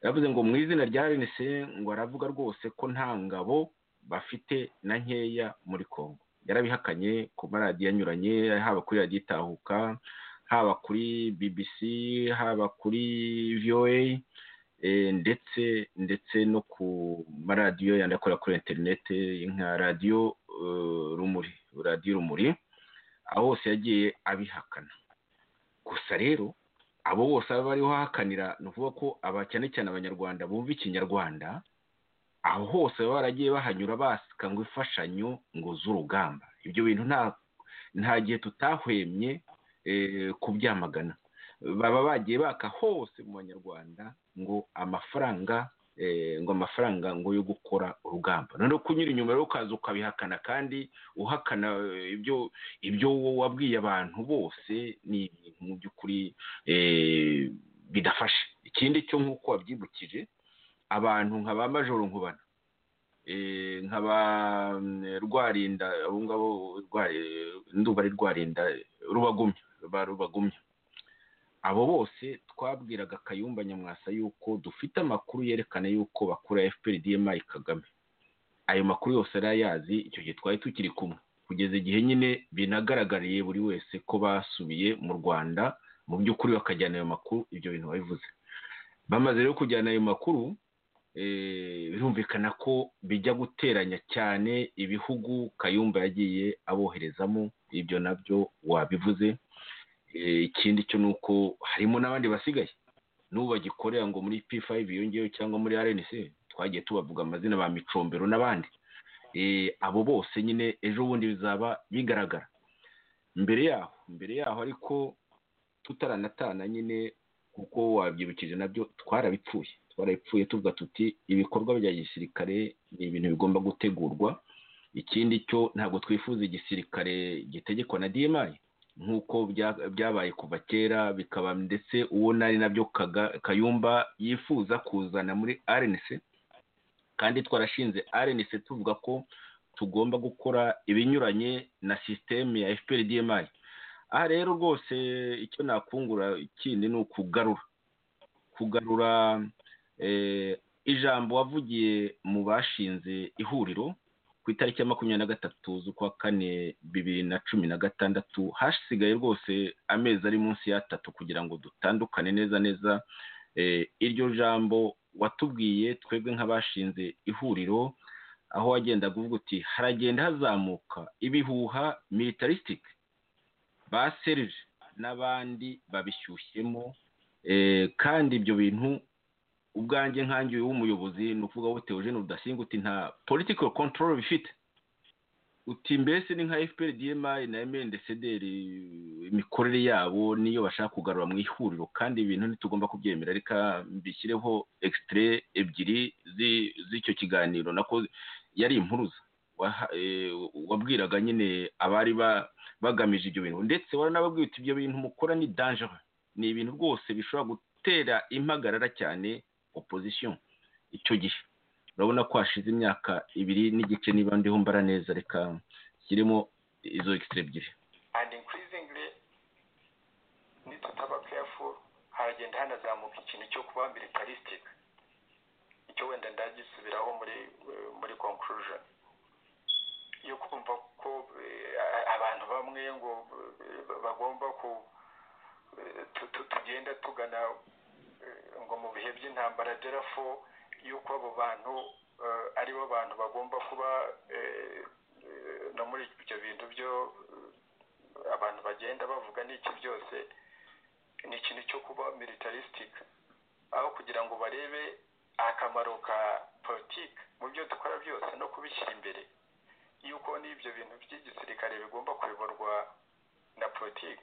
[SPEAKER 3] yavuze ngo mu izina rya RNC ngo aravuga rwose ko nta ngabo bafite na nkeya muri Congo yarabihakanye ku maradiyo anyuranye haba kuri radiyo itahuka haba kuri BBC haba kuri VOA eh, ndetse ndetse no ku maradiyo yandakorera kuri internet nka radiyo eh, rumuri radiyo rumuri aho hose yagiye abihakana gusa rero abo bose aba bariho hakanira ni ukuvuga ko aba cyane cyane abanyarwanda bumva ikinyarwanda aho hose baba baragiye bahanyura basika ngo imfashanyo ngo z'urugamba ibyo bintu nta nta gihe tutahwemye eh, kubyamagana baba bagiye baka hose mu banyarwanda ngo amafaranga eh, ngo amafaranga ngo yo gukora urugamba noneho kunyura inyuma rero ukaza ukabihakana kandi uhakana eh, ibyo ibyo wowe wabwiye abantu bose ni ibintu mu by'ukuri eh, bidafashe ikindi cyo nk'uko wabyibukije abantu nka ba majoro nkubana eh, nka ba mm, rwarinda abo ngabo Rwa- ndumva ari rwarinda rubagumya ba rubagumya abo bose twabwiraga kayumba nyamwasa yuko dufite amakuru yerekana yuko bakura fpr dmi kagame ayo makuru yose yari ayazi icyo gihe twari tukiri kumwe kugeza igihe nyine binagaragariye buri wese ko basubiye mu rwanda mu by'ukuri bakajyana ayo makuru ibyo bintu babivuze bamaze rero kujyana ayo makuru birumvikana ko bijya guteranya cyane ibihugu kayumba yagiye aboherezamo ibyo nabyo wabivuze ikindi cyo ni uko harimo n'abandi basigaye n'ubu bagikorera ngo muri p5 yongeyeho cyangwa muri rnc twagiye tubavuga amazina ba micombero n'abandi abo bose nyine ejo bundi bizaba bigaragara mbere yaho mbere yaho ariko tutaranatana nyine kuko wabyibukije nabyo twarabipfuye twarabipfuye tuvuga tuti ibikorwa bya gisirikare ni ibintu bigomba gutegurwa ikindi cyo ntabwo twifuza igisirikare gitegekwa na dimayi nk'uko byabaye kuva kera bikaba ndetse uwo nari nabyo kayumba yifuza kuzana muri rnc kandi twarashinze rnc tuvuga ko tugomba gukora ibinyuranye na sisiteme ya fpr dmi aha rero rwose icyo nakungura ikindi ni ukugarura kugarura ijambo wavugiye mu bashinze ihuriro ku itariki ya makumyabiri na gatatu z'ukwa kane bibiri na cumi na gatandatu hasigaye rwose amezi ari munsi y'atatu kugira ngo dutandukane neza neza iryo jambo watubwiye twebwe nk'abashinze ihuriro aho wagendaga uvuga uti haragenda hazamuka ibihuha militarisitike ba serije n'abandi babishyushyemo kandi ibyo bintu ubwanjye nkangiye w'umuyobozi ni ukuvuga ngo teogene udasinga uti nta political control bifite uti mbese ni nka fpr dmi na mndcdr imikorere yabo niyo bashaka kugarura mu ihuriro kandi ibintu ntitugomba kubyemera reka mbishyireho extire ebyiri z'icyo kiganiro nako yari impuruza wabwiraga nyine abari bagamije ibyo bintu ndetse waranababwira uti ibyo bintu mukora ni danjere ni ibintu rwose bishobora gutera impagarara cyane opozisiyo icyo gihe urabona ko hashize imyaka ibiri n'igice niba ndiho mbara neza reka kirimo izo ekisitire ebyiri
[SPEAKER 6] tutaba kefu haragenda hanazamuka ikintu cyo kuba militarisitike icyo wenda ndagisubiraho muri muri konkurujoni yo kumva ko abantu bamwe ngo bagomba ku tugenda tugana ngo mu bihe by'intambara derafo y'uko abo bantu aribo bantu bagomba kuba no muri ibyo bintu byo abantu bagenda bavuga n'iki byose ni ikintu cyo kuba militarisitike aho kugira ngo barebe akamaro ka politiki mu byo dukora byose no kubishyira imbere y'uko n'ibyo bintu by'igisirikare bigomba kuyoborwa na politiki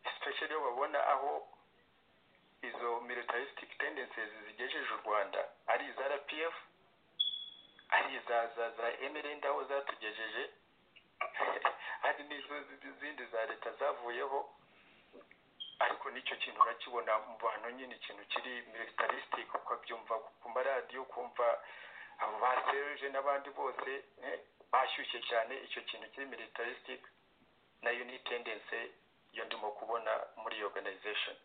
[SPEAKER 6] especially iyo babona aho izo militaristic tendencies zigejeje u rwanda ari iza rpf ari iza za za mrnd aho zatugejeje hari n'izo zindi za leta zavuyeho ariko n'icyo kintu urakibona mu bantu nyine ikintu kiri militaristic ukabyumva ku maradiyo ukumva abo ba seruje n'abandi bose bashyushye cyane icyo kintu kiri militaristic nayo ni tendense iyo ndimo kubona muri iyo organization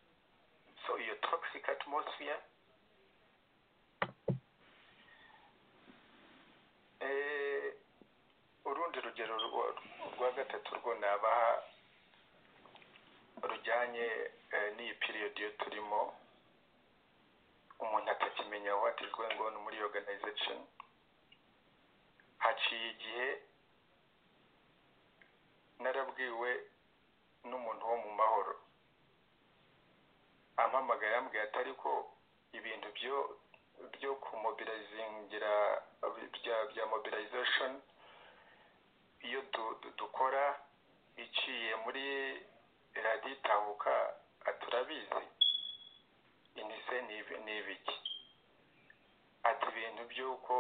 [SPEAKER 6] so iyo toxic atmosphere urundi rugero rwa gatatu rwo nabaha rujyanye n'iyi period yo turimo umuntu atakimenya what is going on muri organization haciye igihe narabwiwe n'umuntu wo mu mahoro ampamagaye yambwiye atari ko ibintu byo byo kumobirazingira bya bya mobilization iyo dukora iciye muri radiyo itahuka turabizi inise ni ibiki ati ibintu by'uko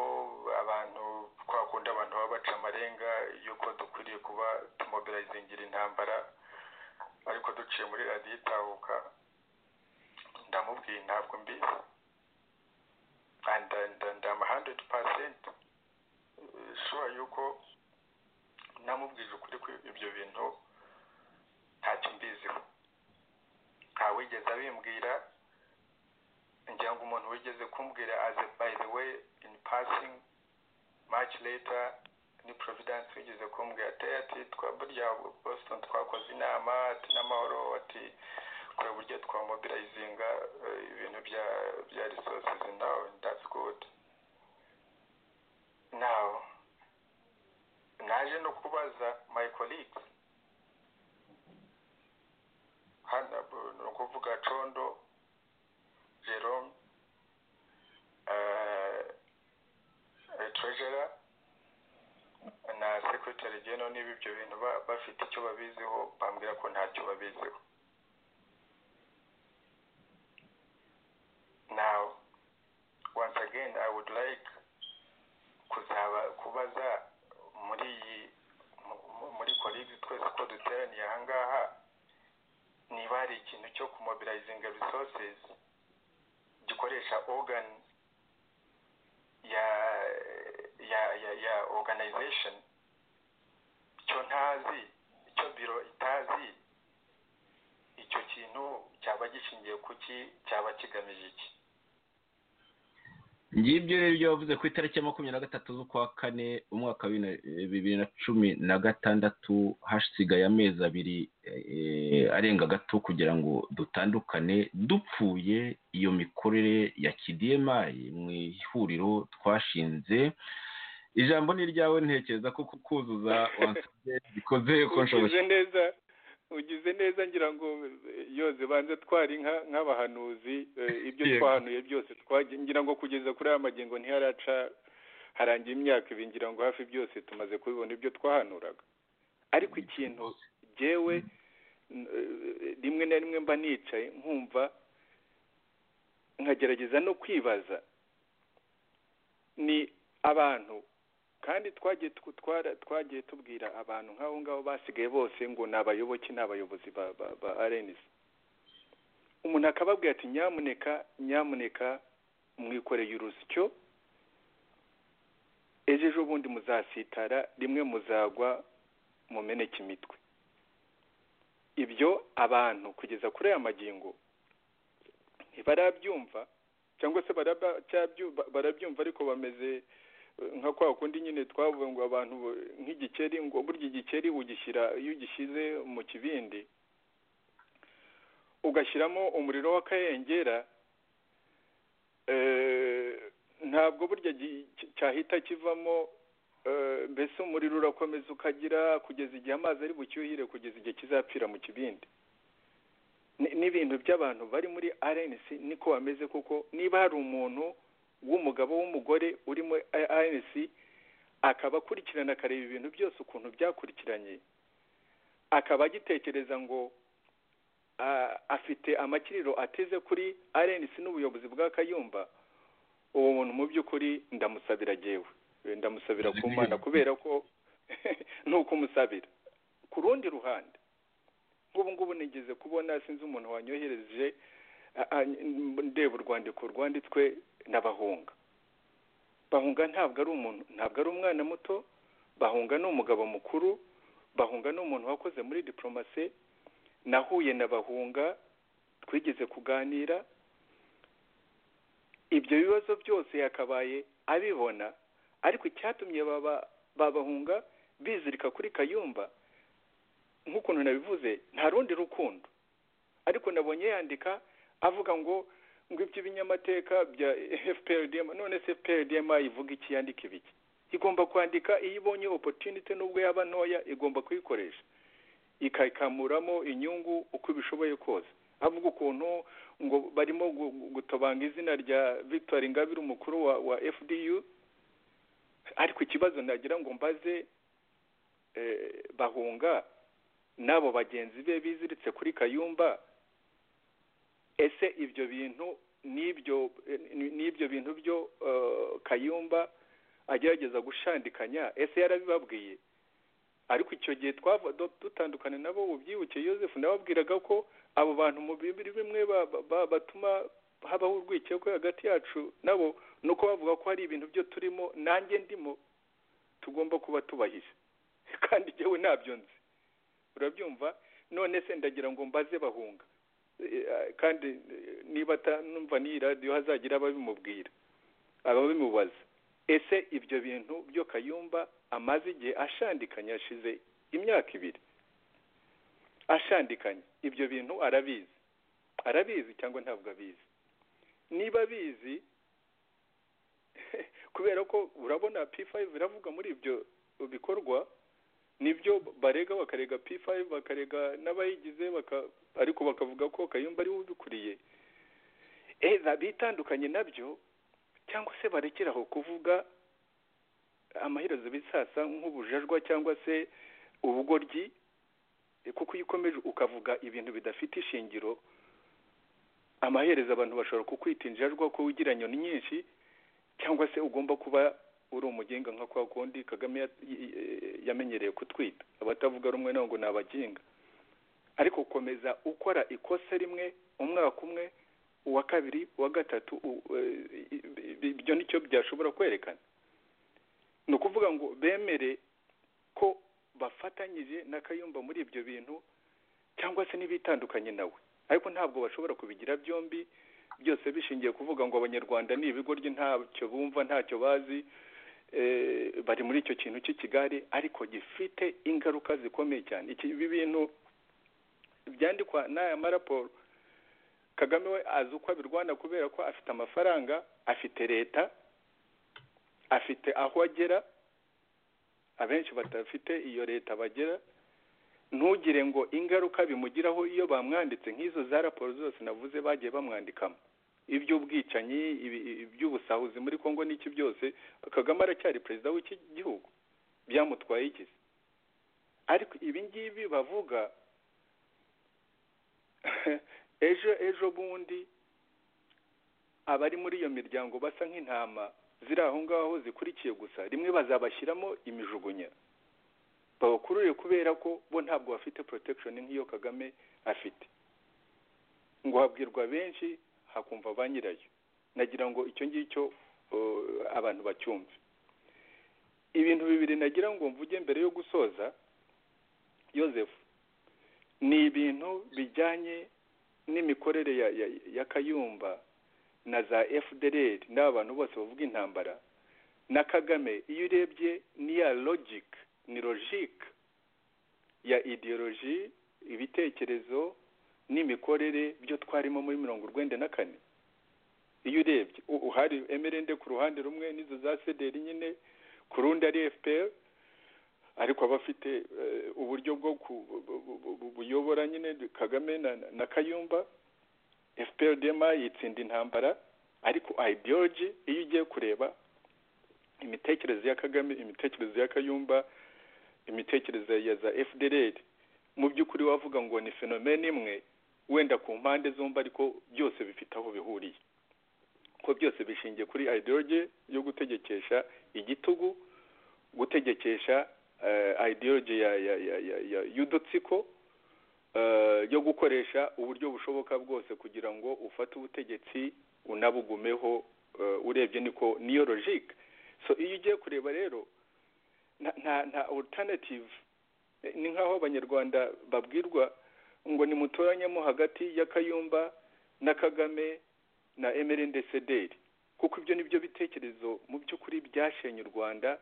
[SPEAKER 6] abantu twakunda abantu baba baca amarenga y'uko dukwiriye kuba tumobirazingira intambara ariko duciye muri radiyo itahuka ndamubwiye ntabwo mbizi ndama handidi pasenti shuwa yuko namubwije ukuri ko ibyo bintu ntacyo mbiziho nta wigeze abimbwira ngira ngo umuntu wigeze kumbwira aze bayi we ini pasingi much later ni providence wigeze kumbwira ati ati twa burya boston twakoze inama ati n'amahoro ati kora uburyo twamobilizinga ibintu bya bya resources now that's good now naje no kubaza my colleagues hano ni ukuvuga condo jerome treasurer na secretary general niba ibyo bintu ba- bafite icyo babiziho bambwira ko ntacyo babiziho now once again i would like kuzaba kubaza muri iyi mu- mu- muri colleagues twese ko duteraniye aha ngaha niba hari ikintu cyo kumobilizinga resources gikoresha organ ya ya ya ya organization icyo ntazi icyo biro itazi icyo kintu cyaba gishingiye kuki cyaba kigamije iki
[SPEAKER 3] ngibyo rero ibyo wavuze ku itariki ya makumyabiri na gatatu z'ukwa kane umwaka wa bibiri na- eh, bibiri na cumi na gatandatu hasigaye amezi abiri eh, arenga gato kugira ngo dutandukane dupfuye iyo mikorere ya kidiyemayi mu ihuriro twashinze ijambo ni iryawe ntekereza ko kukuzuza wansabye bikoze ko nshoboye
[SPEAKER 4] ugize neza ugize neza ngira ngo yoze banze twari nka- nk'abahanuzi eh, ibyo
[SPEAKER 3] Yego.
[SPEAKER 4] twahanuye byose twagiye ngira ngo kugeza kuri aya magengo ntiharaca harangira imyaka ibi ngira ngo hafi byose tumaze kubibona ibyo twahanuraga ariko ikintu jyewe n- eh, rimwe na rimwe mba nicaye nkumva nkagerageza no kwibaza ni abantu kandi twagiye tu- twara- twagiye tubwira abantu nk'abo ngabo basigaye bose ngo ni abayoboke ni abayobozi ba ba ba RNC umuntu akababwira ati nyamuneka nyamuneka mwikoreye urusyo ejo ejo bundi muzasitara rimwe muzagwa mumeneke imitwe ibyo abantu kugeza kuri aya magingo ntibarabyumva cyangwa se baraba- cyabyu- ba- barabyumva ariko bameze nka kwa kundi nyine twavuga ngo abantu nk'igikeri ngo burya igikeri ugishyira iyo ugishyize mu kibindi ugashyiramo umuriro w'akayengera eh, ntabwo burya gi- cy- cyahita kivamo eh, mbese umuriro urakomeza ukagira kugeza igihe amazi ari bucyuhire kugeza igihe kizapfira mu kibindi Ni- n'ibintu by'abantu bari muri RNC niko bameze kuko niba hari umuntu w'umugabo w'umugore urimo RNC akaba akurikirana akareba ibintu byose ukuntu byakurikiranye akaba agitekereza ngo ah, afite amakiriro ateze kuri RNC n'ubuyobozi bwa Kayumba uwo muntu mu by'ukuri ndamusabira jyewe Eh, ndamusabira ku mana kubera ko ni ukumusabira ku rundi ruhande nk'ubu ngubu nigeze kubona sinzi umuntu wanyohereje a- a- ndeba urwandiko rwanditswe n'abahunga bahunga ntabwo ari umuntu ntabwo ari umwana muto bahunga ni umugabo mukuru bahunga ni umuntu wakoze muri diporomasi nahuye na bahunga twigeze kuganira ibyo bibazo byose yakabaye abibona ariko icyatumye baba babahunga bizirika kuri kayumba nk'ukuntu nabivuze nta rundi rukundo ariko nabonye yandika avuga ngo ngo iby'ibinyamateka bya FPRDM none se FPRDM ivuga iki yandika ibiki igomba kwandika iyo ibonye opportunity nubwo yaba ntoya igomba kuyikoresha ikakamuramo inyungu uko ibishoboye kose avuga ukuntu ngo barimo gu- gu- gutobanga izina rya Victor Ingabire umukuru wa, wa FDU ariko ikibazo nagira ngo mbaze eh, bahunga n'abo bagenzi be biziritse kuri kayumba ese ibyo bintu n'ibyo eh, ni- n'ibyo bintu byo eh, kayumba agerageza gushandikanya ese yarabibabwiye ariko icyo gihe twava du- dutandukana nabo ubyibuke Joseph nababwiraga ko abo bantu mu bibiri bimwe ba- ba- ba- batuma habaho urwikekwe hagati yacu nabo ni uko bavuga ko hari ibintu byo turimo nanjye ndimo tugomba kuba tubahije kandi njyewe ntabyo nzi urabyumva none se ndagira ngo mbaze bahunga Eh, eh, kandi eh, niba atanumva n'iyi radiyo hazagira ababimubwira ababimubaza ese ibyo bintu byo kayumba amaze igihe ashandikanya yashize imyaka ibiri ashandikanya ibyo bintu arabizi arabizi cyangwa ntabwo abizi niba abizi kubera ko urabona p5 iravuga muri ibyo bikorwa nibyo barega bakarega p5 bakarega n'abayigize ariko bakavuga ko kayumba ariwe ubikuriye bitandukanye nabyo cyangwa se barekeraho kuvuga amaherezo bisasa nk'ubujajwa cyangwa se ubugoryi kuko iyo ukomeje ukavuga ibintu bidafite ishingiro amaherezo abantu bashobora kukwita injajwa ko wigira nyoni nyinshi cyangwa se ugomba kuba uri umugenga nka kwa kundi kagame yamenyereye kutwita abatavuga rumwe nawe ngo ni abaginga ariko ukomeza ukora ikosa rimwe umwaka umwe uwa kabiri uwa gatatu ibyo nicyo byashobora kwerekana ni ukuvuga ngo bemere ko bafatanyije na kayumba muri ibyo bintu cyangwa se n'ibitandukanye nawe ariko ntabwo bashobora kubigira byombi byose bishingiye kuvuga ngo abanyarwanda ni ibigoryi ntacyo bumva ntacyo bazi bari muri icyo kintu cy'ikigare ariko gifite ingaruka zikomeye cyane ibi bintu byandikwa n'aya maraporo kagame we azi uko abirwana kubera ko afite amafaranga afite leta afite aho agera abenshi badafite iyo leta bagera ntugire ngo ingaruka bimugiraho iyo bamwanditse nk'izo za raporo zose navuze bagiye bamwandikamo iby'ubwicanyi iby'ubusahuzi muri congo n'iki byose kagame aracyari perezida w'iki gihugu byamutwaye igize ariko ibi ngibi bavuga ejo ejo bundi abari muri iyo miryango basa nk'intama ziri aho ngaho zikurikiye gusa rimwe bazabashyiramo imijugunya babakurure kubera ko bo ntabwo bafite porotekishoni nk'iyo kagame afite ngo habwirwa benshi hakumva ba nyirayo nagira ngo icyo ngicyo abantu bacyumve ibintu bibiri nagira ngo mvuge mbere yo gusoza yosefu ni ibintu bijyanye n'imikorere ya kayumba na za fdr n'aba bantu bose bavuga intambara na kagame iyo urebye niya logike ni logike ya ideoloji ibitekerezo n'imikorere byo twarimo muri mirongo urwenda na kane iyo urebye hari emerende ku ruhande rumwe n'izo za sederi nyine ku rundi ari fpr ariko abafite uburyo bwo buyobora nyine kagame na kayumba fpr dema yitsinda intambara ariko ideology iyo ugiye kureba imitekerereze ya kagame imitekerereze ya kayumba imitekerereze ya za fdr mu by'ukuri wavuga ngo ni fenomene imwe wenda ku mpande zombi ariko byose bifite aho bihuriye ko byose bishingiye kuri ideology yo gutegekesha igitugu gutegekesha ideology y'udutsiko yo gukoresha uburyo bushoboka bwose kugira ngo ufate ubutegetsi unabugumeho urebye niko niyo logike so iyo ugiye kureba rero nta alternative ni nk'aho abanyarwanda babwirwa ngo ni mutoranyemo hagati ya kayumba na kagame na emerende sederi kuko ibyo ni byo bitekerezo mu by'ukuri byashenye u rwanda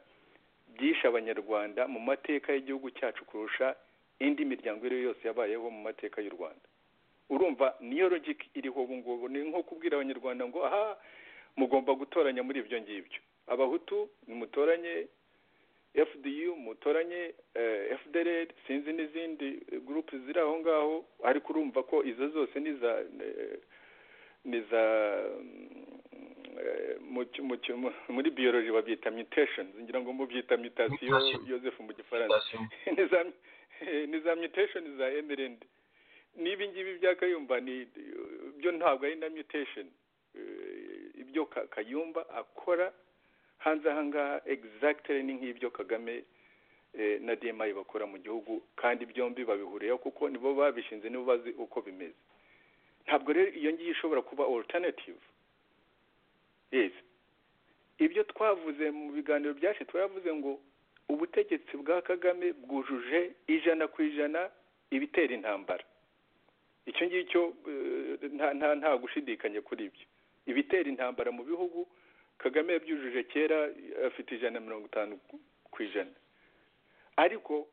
[SPEAKER 4] byishe abanyarwanda mu mateka y'igihugu cyacu kurusha indi miryango iyo ari yo yose yabayeho mu mateka y'u rwanda urumva niyo logike iriho ubu ngubu ni nko kubwira abanyarwanda ngo aha mugomba gutoranya muri ibyo ngibyo abahutu mutoranye fdu mutoranye fdr sinzi n'izindi gurupe ziri aho ngaho ariko urumva ko izo zose ni za muri biyoroji babyita mutation ngira ngo mubyita mutasiyo yosefu mu gifaransa ni za mutation za emerend n'ibi ngibi bya kayumba byo ntabwo ari na mutation ibyo kayumba akora hanze aha ngaha egizagitire ni nk'ibyo kagame na demayi bakora mu gihugu kandi byombi babihuriyeho kuko nibo babishinze nibo bazi uko bimeze ntabwo rero iyo ngiyo ishobora kuba alternative yesi ibyo twavuze mu biganiro byacu twavuze ngo ubutegetsi bwa kagame bwujuje ijana ku ijana ibitera intambara icyo ngicyo nta gushidikanya kuri ibyo ibitera intambara mu bihugu kagame yabyujuje kera afite ijana na mirongo itanu ku ijana ariko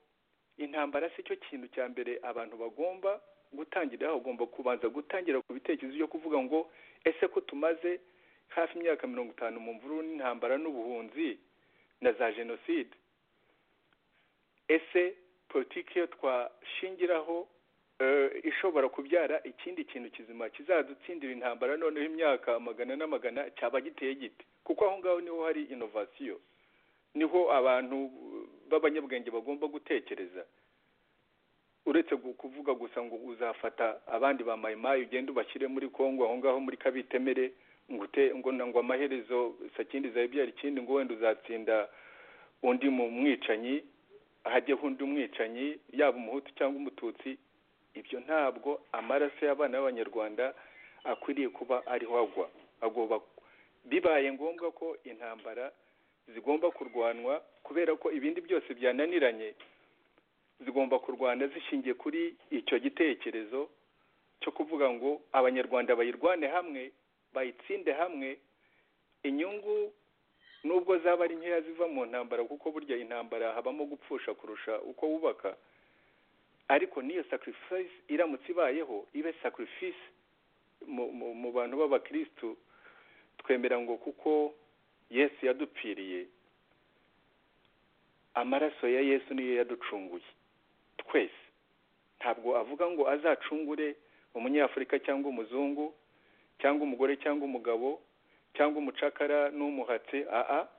[SPEAKER 4] intambara si cyo kintu cya mbere abantu bagomba gutangiriraho bagomba kubanza gutangira ku bitekerezo byo kuvuga ngo ese ko tumaze hafi imyaka mirongo itanu mu mvururu n'intambara n'ubuhunzi na za jenoside ese politiki yo twashingiraho ishobora kubyara ikindi kintu kizima kizadutsindira intambara noneho imyaka magana n'amagana cyaba giteye giti kuko aho ngaho niho hari inovasiyo niho abantu b'abanyabwenge bagomba gutekereza uretse kuvuga gusa ngo uzafata abandi ba mayimayi ugende ubashyire muri congo aho ngaho muri kabitemere ngo ngo amaherezo sakindi zayibyara ikindi ngo wenda uzatsinda undi mu mwicanyi hajyeho undi umwicanyi yaba umuhutu cyangwa umututsi ibyo ntabwo amaraso y'abana b'abanyarwanda akwiriye kuba ariho agwa agomba bibaye ngombwa ko intambara zigomba kurwanwa kubera ko ibindi byose byananiranye zigomba kurwana zishingiye kuri icyo gitekerezo cyo kuvuga ngo abanyarwanda bayirwane hamwe bayitsinde hamwe inyungu nubwo zaba ari nkeya ziva mu ntambara kuko burya intambara habamo gupfusha kurusha uko wubaka ariko n'iyo sacrifice iramutse ibayeho ibe sacrifice mu bantu b'abakirisitu twemera ngo kuko yesu yadupfiriye amaraso ya yesu niyo yaducunguye twese ntabwo avuga ngo azacungure umunyafurika cyangwa umuzungu cyangwa umugore cyangwa umugabo cyangwa umucakara n'umuhatsi aha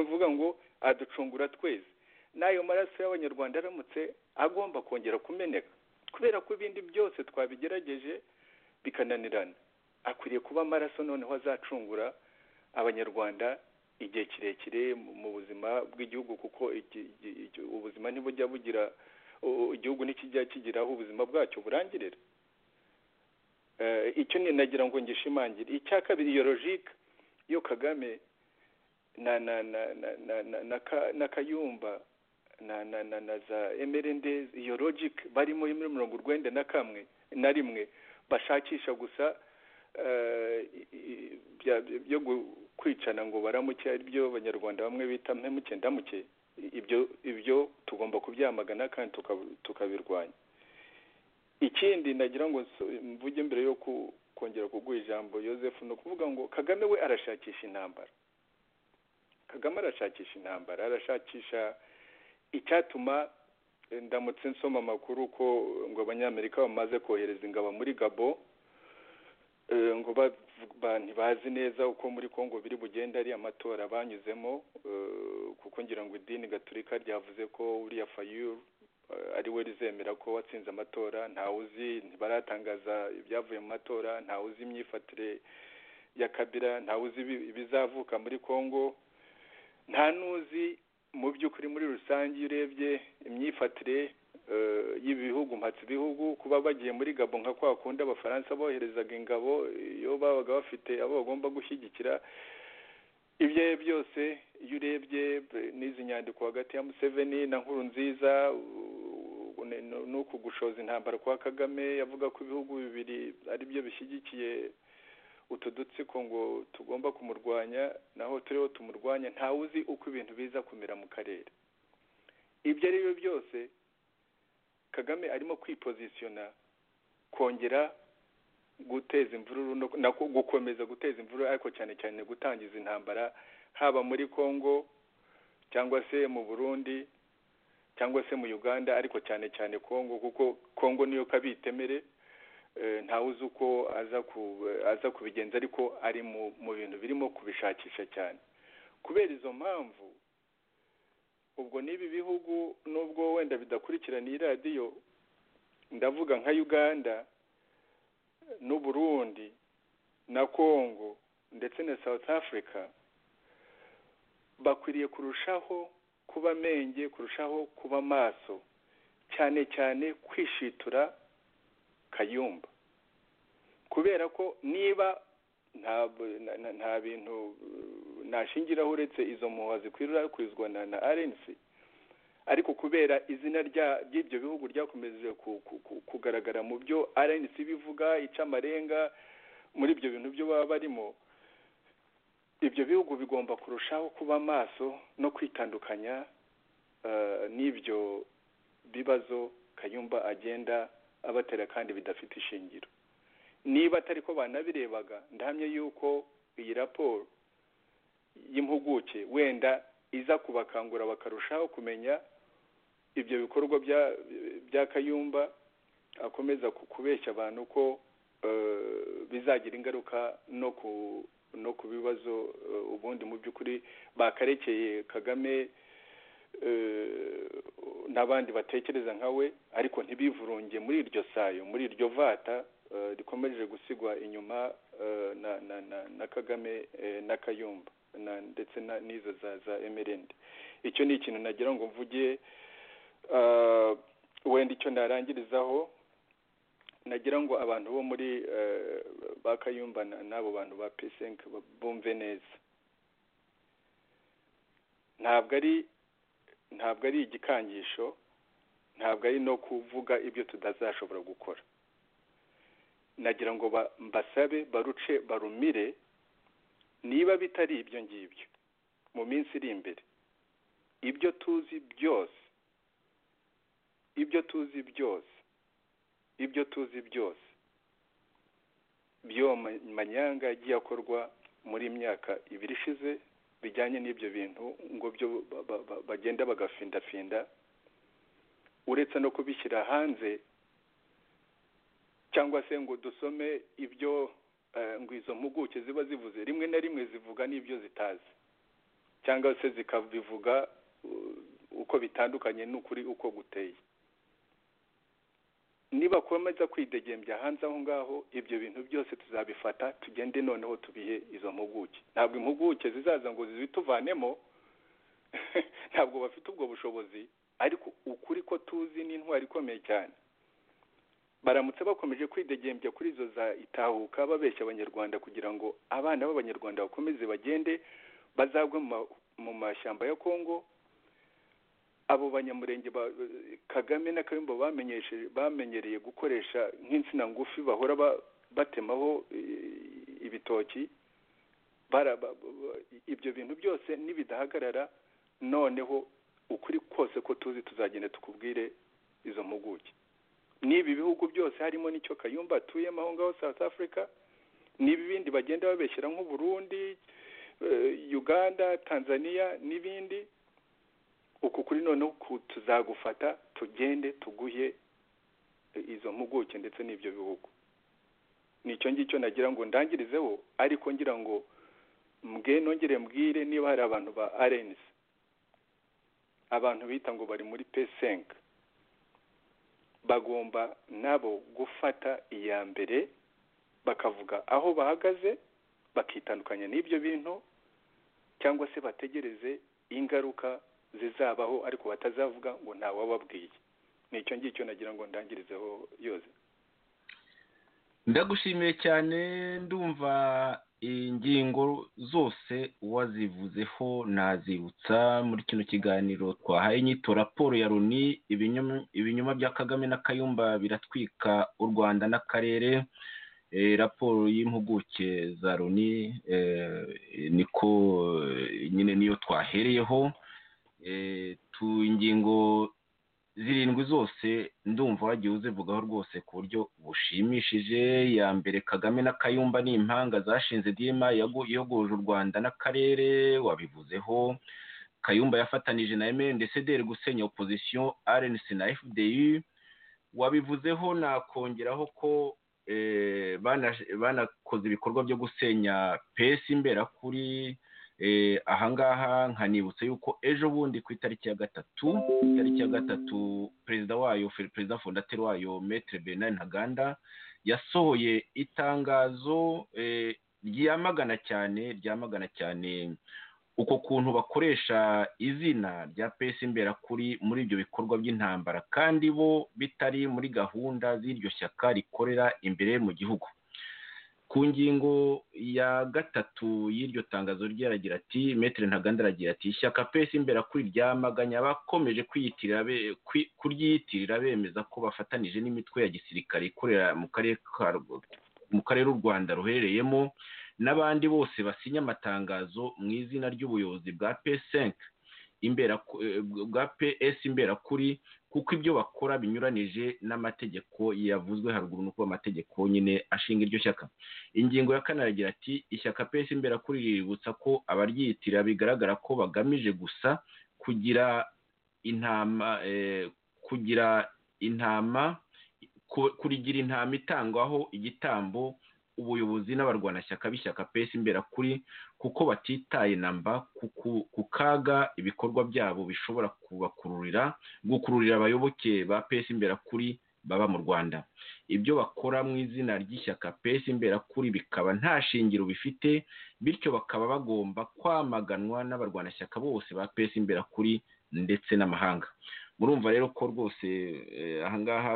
[SPEAKER 4] uvuga ngo aducungura twese n'ayo maraso y'abanyarwanda aramutse agomba kongera kumeneka kubera ko ibindi byose twabigerageje bikananirana akwiriye kuba amaraso noneho azacungura abanyarwanda igihe kirekire mu buzima bw'igihugu kuko ubuzima ntibujya bugira igihugu ntikijya kigira aho ubuzima bwacyo burangirira icyo nagira ngo ngishimangire icya kabiri iyo logike yo kagame na kayumba na za emerendezi iyo logike barimo muri mirongo urwenda na kamwe na rimwe bashakisha gusa byo kwicana ngo baramuke ari byo abanyarwanda bamwe bita mpemuke ndamuke ibyo ibyo tugomba kubyamagana kandi tukabirwanya ikindi nagira ngo mvuge mbere yo kongera kuguha ijambo Yosefu ni ukuvuga ngo kagame we arashakisha intambara kagame arashakisha intambara arashakisha icyatuma ndamutse nsoma amakuru ko ngo abanyamerika bamaze kohereza ingabo muri gabo ngo ntibazi neza uko muri congo biri bugende ari amatora banyuzemo kuko ngira ngo idini gaturika ryavuze ko uriya fayuru ari we rizemera ko watsinze amatora ntawe uzi ntibaratangaza ibyavuye mu matora ntawe uzi imyifatire ya kabira ntawe uzi ibizavuka muri congo nta n'uzi mu by'ukuri muri rusange iyo urebye imyifatire y'ibihugu mpatse ibihugu kuba bagiye muri gabo nka kwa kundi abafaransa boherezaga ingabo iyo babaga bafite abo bagomba gushyigikira ibyo ari byo byose iyo urebye n'izi nyandiko hagati ya museveni na nkuru nziza ni uku gushoza intambara kwa kagame yavuga ko ibihugu bibiri ari byo bishyigikiye utu dutsiko ngo tugomba kumurwanya naho turiho tumurwanya ntawe uzi uko ibintu biza kumera mu karere ibyo ari byo byose kagame arimo kwipozisiyona kongera guteza imvururu no gukomeza guteza imvururu ariko cyane cyane gutangiza intambara haba muri congo cyangwa se mu burundi cyangwa se mu uganda ariko cyane cyane congo kuko congo niyo kabitemere ntawe uzi uko aza kubigenza ariko ari mu bintu birimo kubishakisha cyane kubera izo mpamvu ubwo n'ibi bihugu nubwo wenda bidakurikiraniye radiyo ndavuga nka uganda n'uburundi na congo ndetse na south africa bakwiriye kurushaho kuba amenge kurushaho kuba amaso cyane cyane kwishitura kayumba kubera ko niba nta bintu nashingiraho uretse izo muhuha zikwira kwizwa na arensi ariko kubera izina ry'ibyo bihugu ryakomeje kugaragara mu byo arensi bivuga ica amarenga muri ibyo bintu byo baba barimo ibyo bihugu bigomba kurushaho kuba maso no kwitandukanya n'ibyo bibazo kayumba agenda abatera kandi bidafite ishingiro niba atari ko banabirebaga ndahamye yuko iyi raporo y'impuguke wenda iza kubakangura bakarushaho kumenya ibyo bikorwa bya kayumba akomeza kubeshya abantu ko bizagira ingaruka no ku no ku bibazo ubundi mu by'ukuri bakarekeye kagame n'abandi batekereza nka we ariko ntibivurunge muri iryo sayo muri iryo vata rikomeje gusigwa inyuma na kagame na kayumba ndetse n'izo za emerende icyo ni ikintu nagira ngo mvuge wenda icyo narangirizaho nagira ngo abantu bo muri ba kayumba n'abo bantu ba pesenke bumve neza ntabwo ari ntabwo ari igikangisho ntabwo ari no kuvuga ibyo tutazashobora gukora nagira ngo mbasabe baruce barumire niba bitari ibyo ngibyo mu minsi iri imbere ibyo tuzi byose ibyo tuzi byose ibyo tuzi byose by'uwo manyanga yagiye akorwa muri myaka ibiri ishize bijyanye n'ibyo bintu ngo byo bagenda bagafindafinda uretse no kubishyira hanze cyangwa se ngo dusome ibyo ngo izo mpuguke ziba zivuze rimwe na rimwe zivuga n'ibyo zitazi cyangwa se zikabivuga uko bitandukanye n'ukuri uko guteye nibakomeza kwidegembya hanze aho ngaho ibyo bintu byose tuzabifata tugende noneho tubihe izo mpuguke ntabwo impuguke zizaza ngo zituvanemo ntabwo bafite ubwo bushobozi ariko ukuri ko tuzi n'intwari ikomeye cyane baramutse bakomeje kwidegembya kuri izo za itahuka babeshya abanyarwanda kugira ngo abana b'abanyarwanda bakomeze bagende bazagwe mu mashyamba ya kongo abo banyamurenge kagame na kayumba bamenyereye gukoresha nk'insina ngufi bahora batemaho ibitoki ibyo bintu byose nibidahagarara noneho ukuri kose ko tuzi tuzagenda tukubwire izo mpuguke n'ibi bihugu byose harimo n'icyo kayumba atuyemo aho ngaho south africa n'ibi bindi bagenda babeshyira nk'uburundi uganda tanzania n'ibindi uku kuri noneho tuzagufata tugende tuguhe izo mpuguke ndetse n'ibyo bihugu nicyo ngicyo nagira ngo ndangirizeho ariko ngira ngo mbwe nongere mbwire niba hari abantu ba arenisi abantu bita ngo bari muri pesenke bagomba nabo gufata iya mbere bakavuga aho bahagaze bakitandukanya n'ibyo bintu cyangwa se bategereze ingaruka zizabaho ariko batazavuga ngo ntawababwiye ni icyo ngicyo nagira ngo ndangirizeho yose
[SPEAKER 3] ndagushimiye cyane ndumva ingingo zose wazivuzeho nazibutsa muri kino kiganiro twahaye inyito raporo ya runi ibinyoma bya kagame na kayumba biratwika u rwanda n'akarere raporo y'impuguke za runi niko nyine niyo twahereyeho tu ingingo zirindwi zose ndumva wagiye uzivugaho rwose ku buryo bushimishije ya mbere kagame na kayumba ni impanga zashinze dima yogoje u rwanda n'akarere wabivuzeho kayumba yafatanije na emeyendesederi gusenya opozisiyo arenisi na efudeyi wabivuzeho nakongeraho ko banakoze ibikorwa byo gusenya pesi imberakuri ahangaha nkanibutsa yuko ejo bundi ku itariki ya gatatu itariki ya gatatu perezida wayo perezida fondateri wayo metere bernard ntaganda yasohoye itangazo ryamagana cyane ryamagana cyane uko kuntu bakoresha izina rya pesi imberakuri muri ibyo bikorwa by'intambara kandi bo bitari muri gahunda z'iryo shyaka rikorera imbere mu gihugu ku ngingo ya gatatu y'iryo tangazo ryaragira ati metero ntaganda aragira ati ishyaka pesi imbere kuri ryamaganya bakomeje kuryiyitirira bemeza ko bafatanije n'imitwe ya gisirikare ikorera mu karere mu karere u rwanda ruherereyemo n'abandi bose basinya amatangazo mu izina ry'ubuyobozi bwa pesenke bwa ps imberakuri kuko ibyo bakora binyuranije n'amategeko yavuzwe haruguru nuko amategeko nyine ashinga iryo shyaka ingingo ya kane aragira ati ishyaka ps imberakuri riributsa ko abaryitira bigaragara ko bagamije gusa kugira intama kugira intama kurigira intama itangwaho igitambo ubuyobozi n'abarwanashyaka b'ishyaka pesi imberakuri kuko batitaye namba ku kaga ibikorwa byabo bishobora kubakururira gukururira abayoboke ba pesi imberakuri baba mu rwanda ibyo bakora mu izina ry'ishyaka pesi imberakuri bikaba nta shingiro bifite bityo bakaba bagomba kwamaganwa n'abarwanashyaka bose ba pesi imberakuri ndetse n'amahanga murumva rero ko rwose ahangaha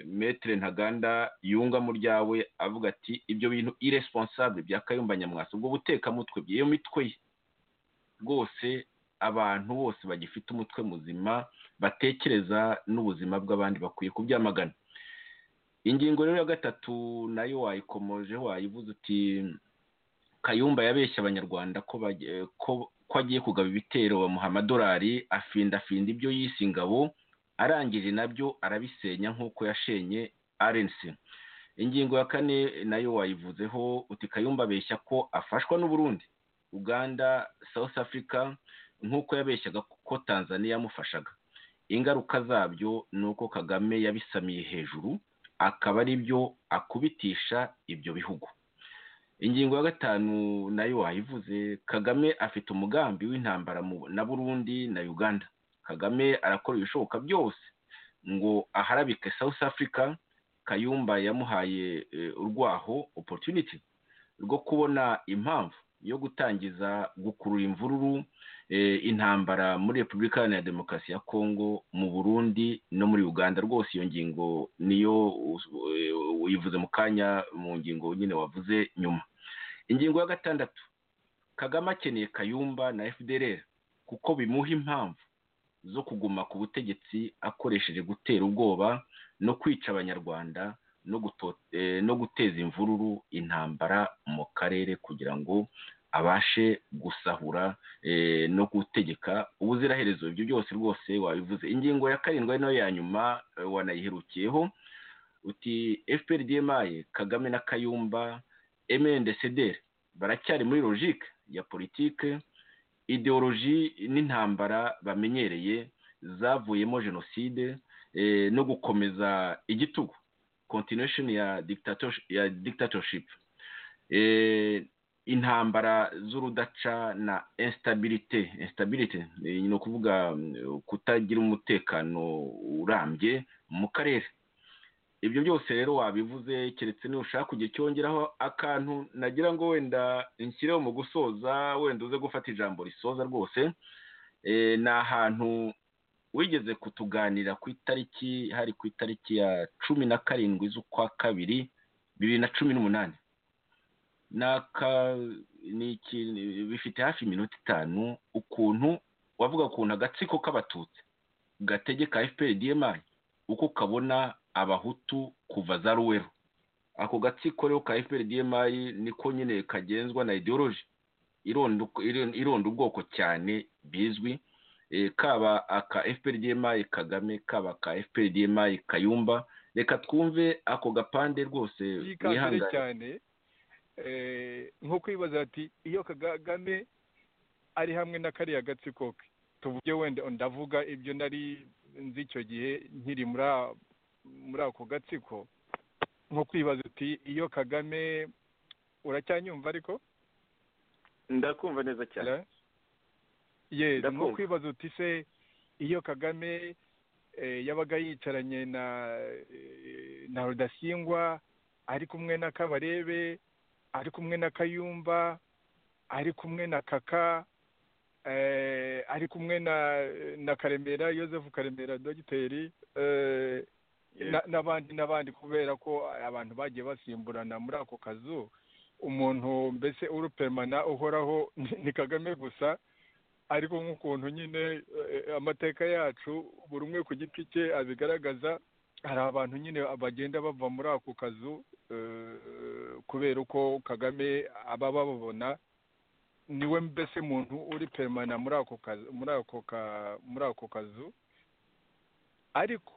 [SPEAKER 3] metere ntaganda yunga mu ryawe avuga ati ibyo bintu iresponsable bya kayumba nyamwasa ubwo butekamutwe bw'iyo mitwe ye rwose abantu bose bagifite umutwe muzima batekereza n'ubuzima bw'abandi bakwiye kubyamagana ingingo rero ya gatatu nayo wayikomoje wayivuze uti kayumba yabeshya abanyarwanda ko ko agiye kugaba ibitero bamuha amadolari afindafinda ibyo yise ingabo arangije nabyo arabisenya nk'uko yashenye arensi ingingo ya kane nayo wayivuzeho uti kayumba abeshya ko afashwa n'uburundi uganda south africa nk'uko yabeshyaga ko tanzania yamufashaga ingaruka zabyo ni uko kagame yabisamiye hejuru akaba ari byo akubitisha ibyo bihugu ingingo ya gatanu nayo wayivuze kagame afite umugambi w'intambara na burundi na uganda kagame arakora ibishoboka byose ngo aharabike south africa kayumba yamuhaye urwaho opportunity rwo kubona impamvu yo gutangiza gukurura imvururu intambara muri repubulika ya demokarasi ya kongo mu burundi no muri uganda rwose iyo ngingo niyo uyivuze mu kanya mu ngingo nyine wavuze nyuma ingingo ya gatandatu kagame akeneye kayumba na fdr kuko bimuha impamvu zo kuguma ku butegetsi akoresheje gutera ubwoba no kwica abanyarwanda no guteza imvururu intambara mu karere kugira ngo abashe gusahura no gutegeka ubuziraherezo ibyo byose rwose wabivuze ingingo ya karindwi nayo ya nyuma wanayiherukiyeho uti FPRDMI kagame na kayumba MNDCDR baracyari muri logique ya politike ideoloji n'intambara bamenyereye zavuyemo jenoside no gukomeza igitugu continuation ya ya dictatorship intambara z'urudaca na instabilite instabilite ni ukuvuga kutagira umutekano urambye mu karere ibyo byose rero wabivuze keretse niba ushaka kujya cyongeraho akantu nagira ngo wenda nshyireho mu gusoza wenda uze gufata ijambo risoza rwose ni ahantu wigeze kutuganira ku itariki hari ku itariki ya cumi na karindwi z'ukwa kabiri bibiri na cumi n'umunani bifite hafi iminota itanu ukuntu wavuga ukuntu agatsiko k'abatutsi gategeka fpr dmi uko kabona abahutu kuva za ruwero ako gatsiko rero ka fpr dmi niko nyine kagenzwa na ideoloji ironda ubwoko cyane bizwi kaba aka fpr dmi kagame kaba aka fpr dmi kayumba reka twumve ako gapande rwose
[SPEAKER 7] wihangane nk'uko ibibazo ati iyo kagame ari hamwe na kariya gatsiko ke tuvuge wenda ndavuga ibyo nari nzi icyo gihe nkiri muri ako gatsiko nko kwibaza uti iyo kagame uracyanyumva ariko
[SPEAKER 3] ndakumva neza cyane
[SPEAKER 7] yego nko kwibaza uti se iyo kagame yabaga yicaranye na rudasingwa ari kumwe na kabarebe ari kumwe na kayumba ari kumwe na kaka ari kumwe na karemera yosefu karemera dogiteri n'abandi n'abandi kubera ko abantu bagiye basimburana muri ako kazu umuntu mbese urupemana uhoraho ni kagame gusa ariko nk'ukuntu nyine amateka yacu buri umwe ku giti cye abigaragaza hari abantu nyine bagenda bava muri ako kazu kubera uko kagame aba bababona niwe mbese muntu uri peremana muri ako kazu muri ako ka muri ako kazu ariko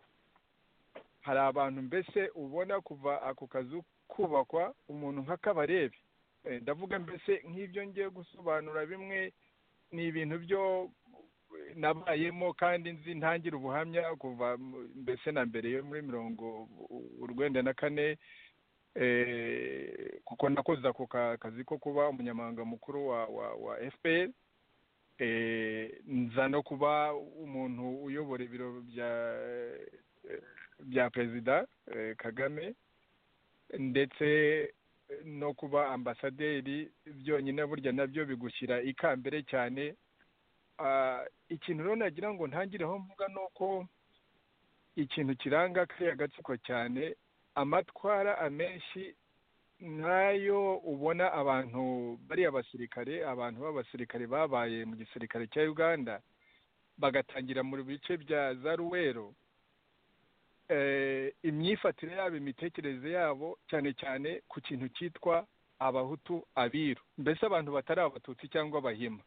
[SPEAKER 7] hari abantu mbese ubona kuva ako kazu kubakwa umuntu nk'akabarebe ndavuga mbese nk'ibyo ngiye gusobanura bimwe ni ibintu byo nabayemo kandi nzi ntangira ubuhamya kuva mbese na mbere yo muri mirongo urwenda na kane kuko nakoze ako kazi ko kuba umunyamabanga mukuru wa fpr nza no kuba umuntu uyobora ibiro bya perezida kagame ndetse no kuba ambasaderi byonyine burya nabyo bigushyira ikambere cyane ikintu rero nagira ngo ntangireho mvuga ni uko ikintu kiranga kariya gatsiko cyane amatwara amenshi nayo ubona abantu bari abasirikare abantu b'abasirikare babaye mu gisirikare cya uganda bagatangira mu bice bya za ruwero imyifatire yabo imitekerereze yabo cyane cyane ku kintu cyitwa abahutu abiru mbese abantu batari abatutsi cyangwa abahima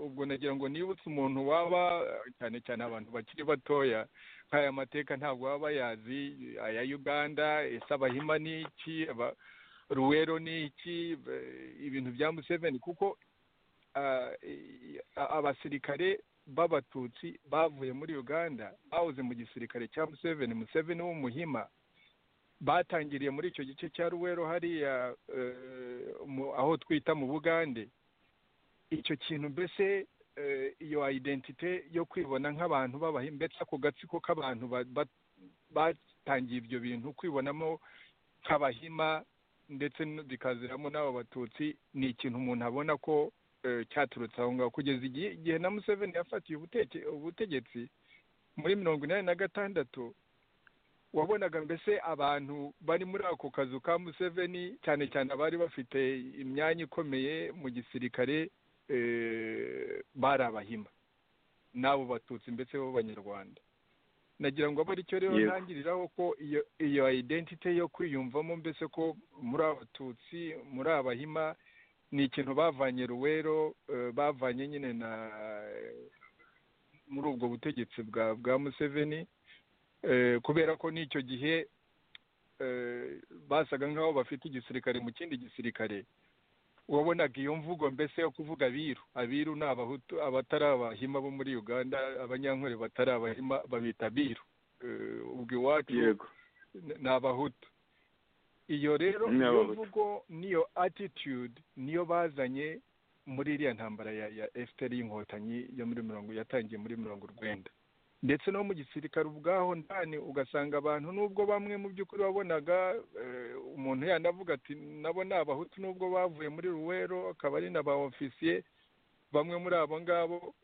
[SPEAKER 7] ubwo nagira ngo nibutse umuntu waba cyane cyane abantu bakiri batoya nk'aya mateka ntabwo baba bayazi aya uganda ese abahima ni iki ruwero ni iki ibintu bya museveni kuko abasirikare b'abatutsi bavuye muri uganda bahoze mu gisirikare cya museveni museveni w'umuhima batangiriye muri icyo gice cya ruwero hariya aho twita mu bugande icyo kintu mbese iyo ayidentite yo kwibona nk'abantu b'abahima mbese ako gatsiko k'abantu batangiye ibyo bintu kwibonamo nk'abahima ndetse bikaziramo n'abo batutsi ni ikintu umuntu abona ko cyaturutse aho ngaho kugeza igihe na museveni yafatiye ubutegetsi muri mirongo inani na gatandatu wabonaga mbese abantu bari muri ako kazu ka museveni cyane cyane abari bafite imyanya ikomeye mu gisirikare bari abahima n'abo batutsi mbese b'abanyarwanda nagira ngo abe aricyo rero ntangiriraho ko iyo ayidentite yo kwiyumvamo mbese ko muri abatutsi muri abahima ni ikintu bavanye ruwero bavanye nyine na muri ubwo butegetsi bwa bwa museveni kubera ko n'icyo gihe basaga nk'aho bafite igisirikare mu kindi gisirikare wabonaga iyo mvugo mbese yo kuvuga abiru abiru ni abahutu abatari abahima bo muri uganda abanyankore batari abahima babita abiru ubwo iwacu ni abahutu iyo rero niyo mvugo niyo attitude niyo bazanye muri iriya ntambara ya fpr y'inkotanyi yo muri mirongo yatangiye muri mirongo urwenda ndetse no mu gisirikare ubwaho ndani ugasanga abantu nubwo bamwe mu by'ukuri wabonaga umuntu yanavuga ati nabo ni abahutu nubwo bavuye muri ruwero akaba ari na ba ofisiye bamwe muri abo ngabo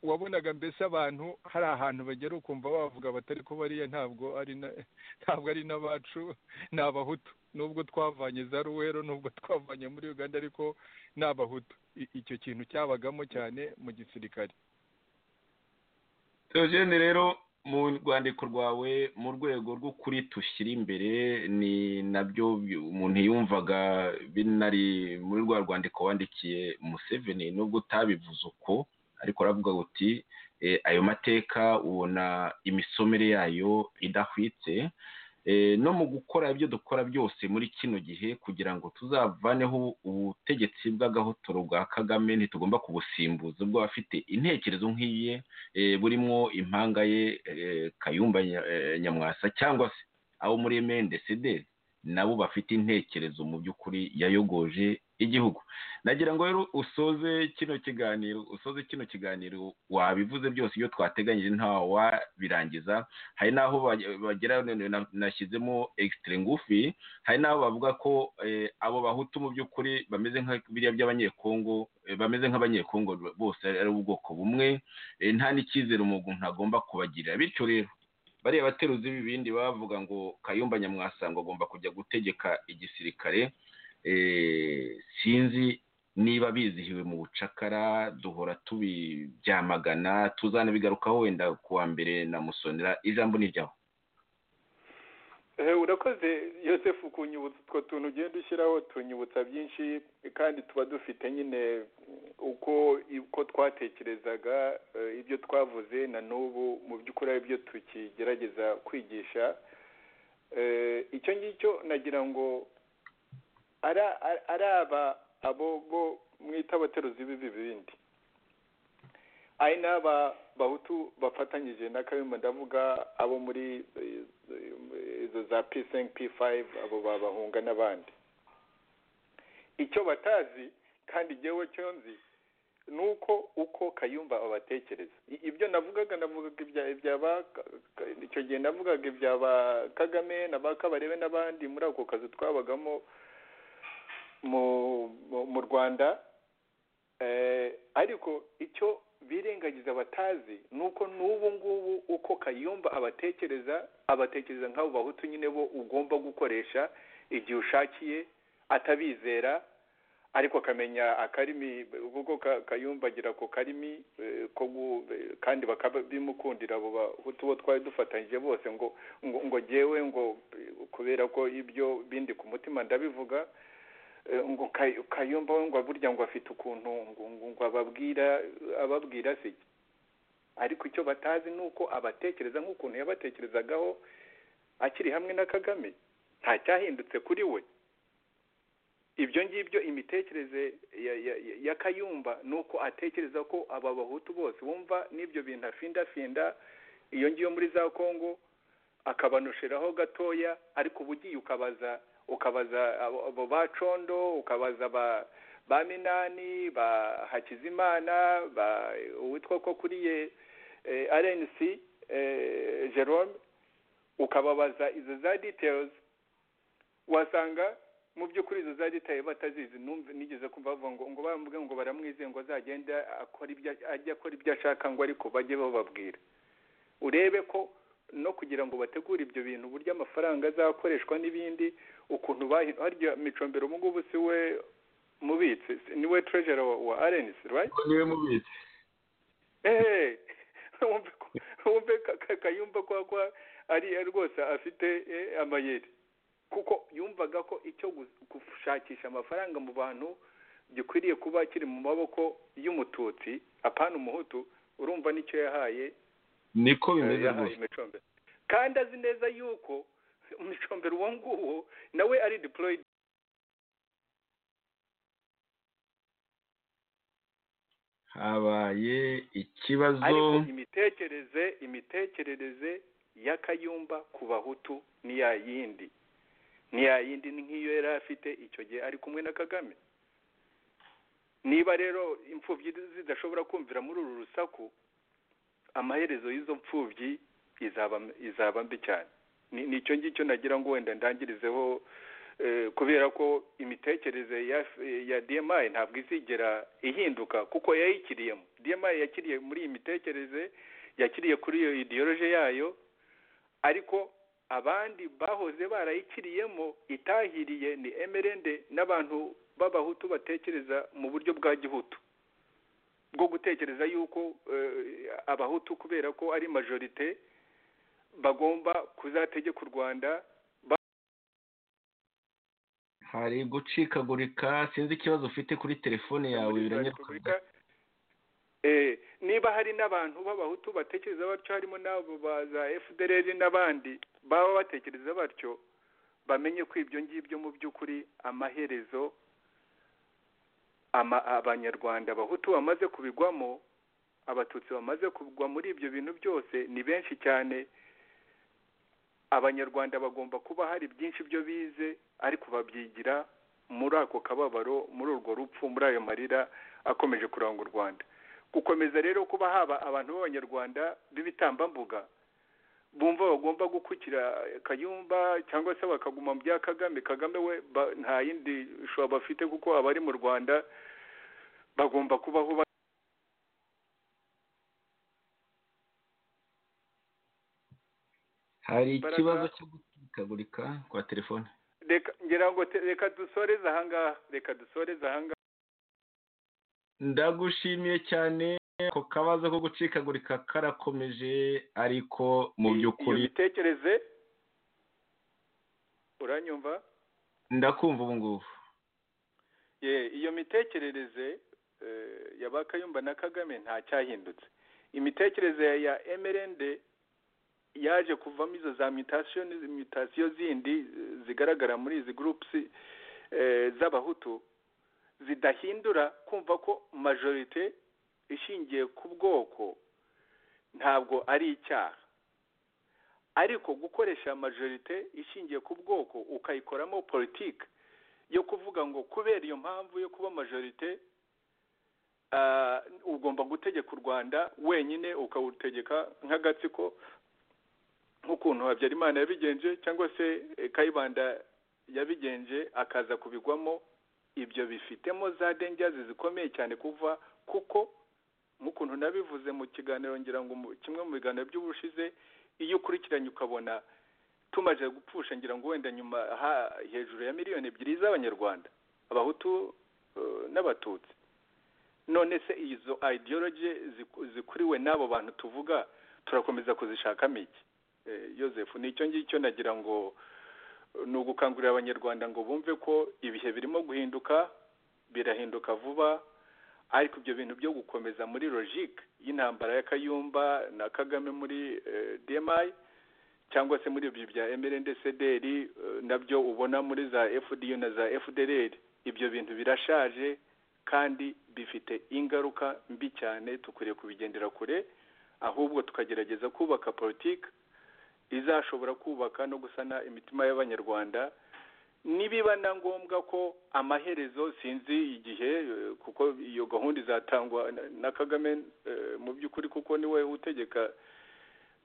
[SPEAKER 7] wabonaga mbese abantu hari ahantu bagera ukumva bavuga batari ko bariya ntabwo ari ntabwo ari n'abacu ni abahutu nubwo twavanye za ruwero nubwo twavanye muri uganda ariko ni abahutu icyo kintu cyabagamo cyane mu gisirikare
[SPEAKER 3] teogene rero mu rwandiko rwawe mu rwego rw'ukuri tushyira imbere ni nabyo umuntu yumvaga binari muri rwa rwandiko wandikiye museveni nubwo utabivuze uko ariko aravuga uti ayo mateka ubona imisomere yayo idahwitse no mu gukora ibyo dukora byose muri kino gihe kugira ngo tuzavaneho ubutegetsi bw'agahotoro bwa kagame ntitugomba kubusimbuza bw'abafite intekerezo nk'iye burimo impanga ye kayumba nyamwasa cyangwa se abo muri emendesederi nabo bafite intekerezo mu by'ukuri yayogoje igihugu nagira ngo rero usoze kino kiganiro usoze kino kiganiro wabivuze byose iyo twateganyije nta wabirangiza hari n'aho bagera nashyizemo egisitire ngufi hari n'aho bavuga ko abo bahutu mu by'ukuri bameze nka biriya by'abanyekongo bameze nk'abanyekongo bose ari ubwoko bumwe nta n'icyizere umuntu agomba kubagirira bityo rero bariya bateruzi b'ibindi bavuga ngo kayumba nyamwasa ngo agomba kujya gutegeka igisirikare sinzi niba bizihiwe mu bucakara duhora tubibyamagana tuzanabigarukaho wenda ku wa mbere na musonera ijambo ni ryawe
[SPEAKER 4] Eh, urakoze yosefu kunyibutsa utwo tuntu ugenda ushyiraho tunyibutsa byinshi kandi tuba dufite nyine uko uko twatekerezaga eh, ibyo twavuze na n'ubu mu by'ukuri ari byo tukigerageza kwigisha Eh, icyo ngicyo nagira ngo ari ari- ari aba abo bo mwita abateruzi b'ibi bindi ari n'aba bahutu bafatanyije na kayumba ndavuga abo muri eh, izo za p p fayive abo babahunga n'abandi icyo batazi kandi igihe cyo nzi ni uko uko kayumba abatekereza I- ibyo navugaga navugaga ibya ibyaba icyo gihe navugaga ibyaba kagame na ba kabarebe n'abandi muri ako kazi twabagamo mu mu- mu rwanda Eh, ariko icyo birengagiza batazi ni uko n'ubu ngubu uko kayumba abatekereza abatekereza nk'abo bahutu nyine bo ugomba gukoresha igihe ushakiye atabizera ariko akamenya akarimi kuko Ka- kayumba agira ako karimi eh, ko gu- eh, kandi bakabimukundira abo bahutu bo twari dufatanyije bose ngo ngo ngo jyewe ngo eh, kubera ko ibyo bindi ku mutima ndabivuga Eh, ngo Kay- kayumba we ngo burya ngo afite ukuntu ngo ngo- ngo ababwira ababwira se ariko icyo batazi ni uko abatekereza nk'ukuntu yabatekerezagaho akiri hamwe na kagame nta cyahindutse kuri we ibyo ngibyo imitekerereze ya, ya, ya- ya kayumba ni uko atekereza ko aba bahutu bose bumva n'ibyo bintu afindafinda iyo ngiyo muri za kongo akabanushiraho gatoya ariko uba ugiye ukabaza ukabaza abo- abo ba condo ukabaza ba ba minani ba hakizimana ba uwitwa ko kuriye eh, rnc eh, jerome ukababaza izo za details wasanga mu by'ukuri izo za details batazizi numve nigeze kumva bavuga ngo ngo bamubwe ngo baramwizeye ngo azagenda akora ibyo ajya akora ibyo ashaka ngo ariko bajye bababwira urebe ko no kugira ngo bategure ibyo bintu uburyo amafaranga azakoreshwa n'ibindi ukuntu bahi- harya micombero ubu ngubu si we mubitsi si- ni we treasurer wa- wa rnc right
[SPEAKER 6] niwe mubitsi
[SPEAKER 4] eee wumve ko wumve ka- ka- kayumba ko ko ari rwose afite eh, amayeri kuko yumvaga ko icyo gu- gushakisha amafaranga mu bantu gikwiriye kuba kiri mu maboko y'umututsi apana umuhutu urumva nicyo yahaye
[SPEAKER 6] niko bimeze
[SPEAKER 4] yahaye
[SPEAKER 6] rwose
[SPEAKER 4] imicombero kandi azi neza yuko umucombero uwo nguwo nawe ari deployed
[SPEAKER 6] habaye ikibazo
[SPEAKER 4] ariko imitekerereze imitekerereze ya kayumba ku bahutu ni ya yindi ni ya yindi ni nk'iyo yari afite icyo gihe ari kumwe na kagame niba rero imfubyi zidashobora kumvira muri uru rusaku amaherezo y'izo mfubyi izaba izaba mbi cyane Ni- nicyo ngicyo nagira ngo wenda ndangirizeho eh, kubera ko imitekerereze ya ya DMI ntabwo izigera ihinduka kuko yayikiriyemo DMI yakiriye muri iyi mitekerereze yakiriye kuri iyo ideology yayo ariko abandi bahoze barayikiriyemo itahiriye ni MRND n'abantu b'abahutu batekereza mu buryo bwa gihutu bwo gutekereza yuko eh, abahutu kubera ko ari majorite bagomba kuzategeka u Rwanda
[SPEAKER 3] hari gucikagurika sinzi ikibazo ufite kuri telefone yawe
[SPEAKER 4] muri za
[SPEAKER 3] biranyarwanda
[SPEAKER 4] repubulika Eh, niba hari n'abantu b'abahutu batekereza batyo harimo n'abo ba za fdrr n'abandi baba batekereza batyo bamenye ko ibyo ngibyo mu by'ukuri amaherezo ama- abanyarwanda abahutu bamaze kubigwamo abatutsi bamaze kugwa muri ibyo bintu byose ni benshi cyane abanyarwanda bagomba kuba hari byinshi byo bize ariko babyigira muri ako kababaro muri urwo rupfu muri ayo marira akomeje kuranga u rwanda gukomeza rero kuba haba abantu b'abanyarwanda b'ibitambambuga bumva bagomba gukukira kayumba cyangwa se bakaguma mu bya kagame kagame we ba- nta yindi shusho bafite kuko abari mu rwanda bagomba kubaho ba-
[SPEAKER 3] hari
[SPEAKER 4] Imbaraga-
[SPEAKER 3] ikibazo cyo gucikagurika kwa telefone
[SPEAKER 4] reka ngira ngo te- reka dusoreze ahangaha reka dusoreze ahangaha
[SPEAKER 3] ndagushimiye cyane ako kabazo ko gucikagurika karakomeje ariko mu
[SPEAKER 4] Iyo-
[SPEAKER 3] by'ukuri
[SPEAKER 4] iyo mitekerereze uranyumva
[SPEAKER 3] ndakumva ubu ngubu
[SPEAKER 4] ye iyo mitekerereze eh, ya bakayumba na kagame nta cyahindutse imitekerereze ya mrnd yaje kuvamo izo za mutation mutasiyo zindi eh, zigaragara muri izi groups eh, z'abahutu zidahindura kumva ko majorite ishingiye ku bwoko ntabwo ari icyaha ariko gukoresha majorite ishingiye ku bwoko ukayikoramo politiki yo kuvuga ngo kubera iyo mpamvu yo kuba majorite ah, ugomba gutegeka u rwanda wenyine ukawutegeka nk'agatsiko nk'ukuntu habyarimana yabigenje cyangwa se eh, kayibanda yabigenje akaza kubigwamo ibyo bifitemo za dengazi zikomeye cyane kuva kuko nk'ukuntu nabivuze mu kiganiro ngira ngo mu- kimwe mu biganiro by'ubushize iyo ukurikiranye ukabona tumaze gupfusha ngira ngo wenda nyuma ha- hejuru ya miliyoni ebyiri z'abanyarwanda abahutu eh, n'abatutsi none se izo ideology ziku- zikuriwe n'abo bantu tuvuga turakomeza kuzishakamo iki Eh, yosefu nicyo ngicyo nagira ngo eh, ni ugukangurira abanyarwanda ngo bumve ko ibihe birimo guhinduka birahinduka vuba ariko ibyo bintu byo gukomeza muri logique y'intambara ya Kayumba na Kagame muri eh, DMI cyangwa se muri ibyo bya MRND CDR eh, nabyo ubona muri za FDU na za FDLR ibyo bintu birashaje kandi bifite ingaruka mbi cyane tukwiriye kubigendera kure ahubwo tukagerageza kubaka politiki izashobora kubaka no gusana imitima y'abanyarwanda nibiba na ngombwa ko amaherezo sinzi igihe eh, kuko iyo gahunda izatangwa na- na kagame eh, mu by'ukuri kuko niwe utegeka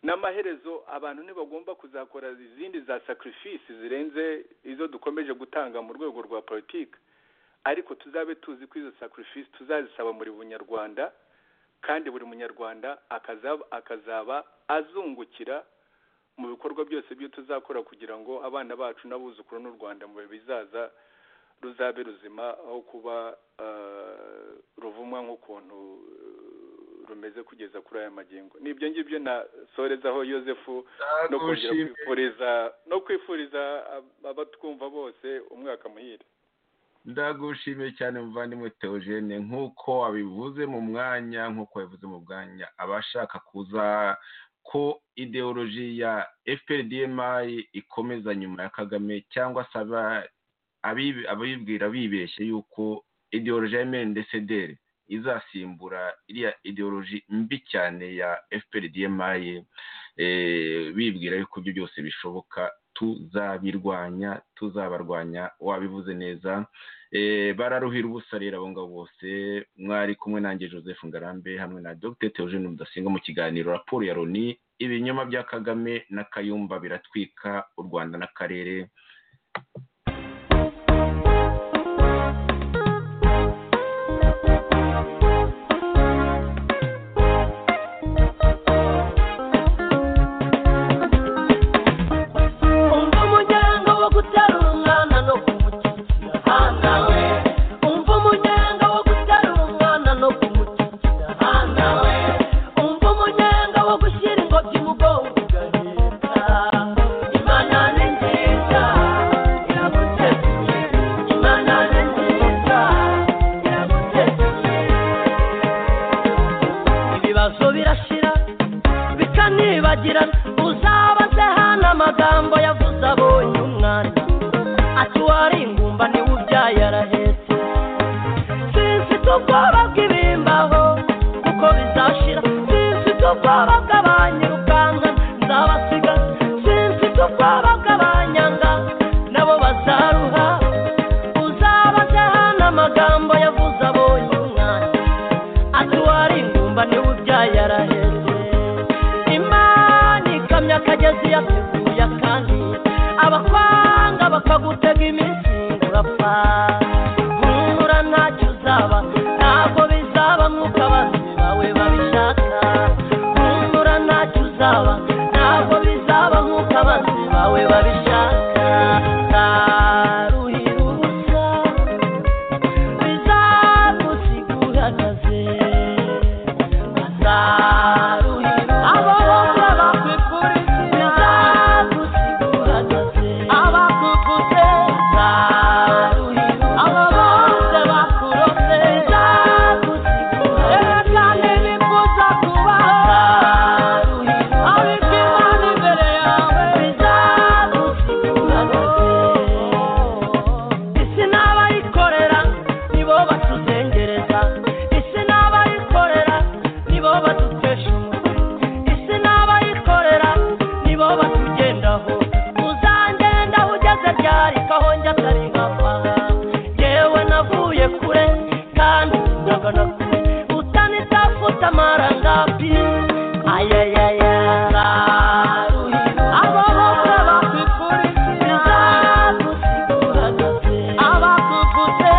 [SPEAKER 4] n'amaherezo abantu ntibagomba kuzakora izindi za sacrifice zirenze izo dukomeje gutanga mu rwego rwa politiki ariko tuzabe tuzi ko izo sacrifice tuzazisaba muri bunyarwanda kandi buri munyarwanda akazaba, akazaba azungukira mu bikorwa byose byo tuzakora kugira ngo abana bacu n'abuzukuru n'u rwanda mu bihe bizaza ruzabe ruzima aho kuba eh, ruvumwa nk'ukuntu eh, rumeze kugeza kuri aya magingo ni ibyo ngibyo na sorezaho yosefu no kongera kwifuriza no kwifuriza ab- abatwumva bose umwaka muhire
[SPEAKER 3] ndagushimiye cyane muvandimwe teogene nk'uko wabivuze mu mwanya nk'uko wabivuze mu mwanya abashaka kuza ko ideoloji ya fprdmi ikomeza nyuma ya kagame cyangwa se aba- abibi- abibwira bibeshye yuko ideoloji ya mndcdr izasimbura iriya ideoloji mbi cyane ya fprdmi eh, bibwira yuko ibyo byose bishoboka tuzabirwanya tuzabarwanya wabivuze neza Eh, bararuhira ubusa rero abo ngabo bose mwari kumwe nanjye joseph ngarambe hamwe na dr teogene mudasinga mu kiganiro raporo ya loni ibinyoma bya kagame na kayumba biratwika u rwanda n'akarere
[SPEAKER 2] umva umuryango wo guterura umwana no kumushyigikira handa we umva umuryango wo guterura umwana no kumushyigikira handa we umva umuryango wo gushyira ingobyi mu bwonko ugaheka imana ni nziza iraguteguye imana ni nziza iraguteguye ibibazo birashira bikanibagirana uzabaze hano amagambo yavuze abonye umwana ati wari ingumba niwe ubyaye arahetse sinfite ubwoba bw'ibimbaho kuko bizashira sinfite ubwoba bw'abanyirukanka nzabasiga sinfite ubwoba bw'abanyanga nabo bazaruha uzabaze hano amagambo yavuze abonye umwana ati wari ingumba niwe ubyaye araheze imana ikamyo akagezi yateguye akandi abakwanga bakagutega iminsi ngo urapfa humura ntacyo uzaba ntabwo bizaba nk'uko abanzi bawe babishaka humura ntacyo uzaba ntabwo bizaba nk'uko abanzi bawe babishaka Ruhira ubusa bizagusiguranaze bazaruhira abo bose bakwifuriza bizagusiguranaze abakufu afite amarangapi ayayaya abo bose bakukurikira bagusigura dute abakugutse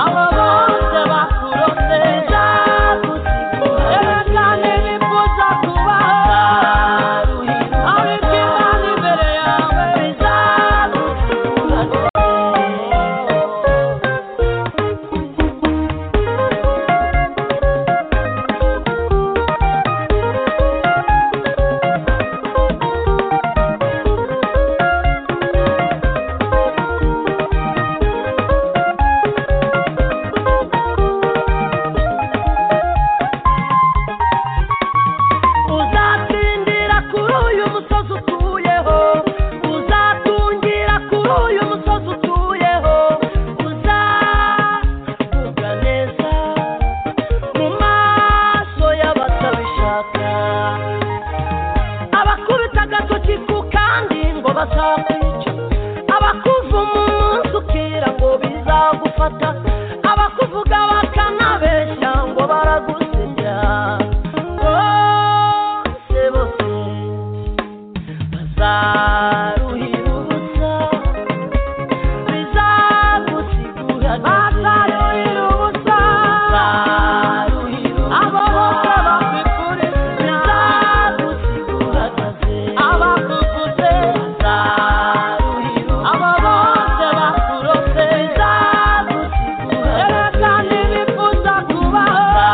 [SPEAKER 2] abo bose bakurose bagusigura dute cyane bifuza kubaho ari imana imbere yawe bizagusigura dute uzatsindira kuri uyu musozi utuyeho uzatungira kuri uyu musozi utuyeho uzavuga neza mu maso y'abatabishaka abakubita agatoki ku kandi ngo bazakwica abakuva umunsi ukira ngo bizagufata abakuvuga bakanabeshya ngo baragusinya bose bose bazaruhirutsa bizagusigura bazaruhirutsa bazaruhirutsa abo bose bakikure bizagusigura abakuguze bazaruhirutsa abo bose bakurose bizagusigura erega ntibifuza kubaho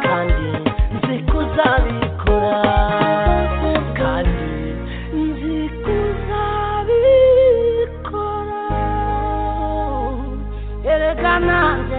[SPEAKER 2] kandi nzi kuzabikora kandi nzi kuzabikora erega nanjye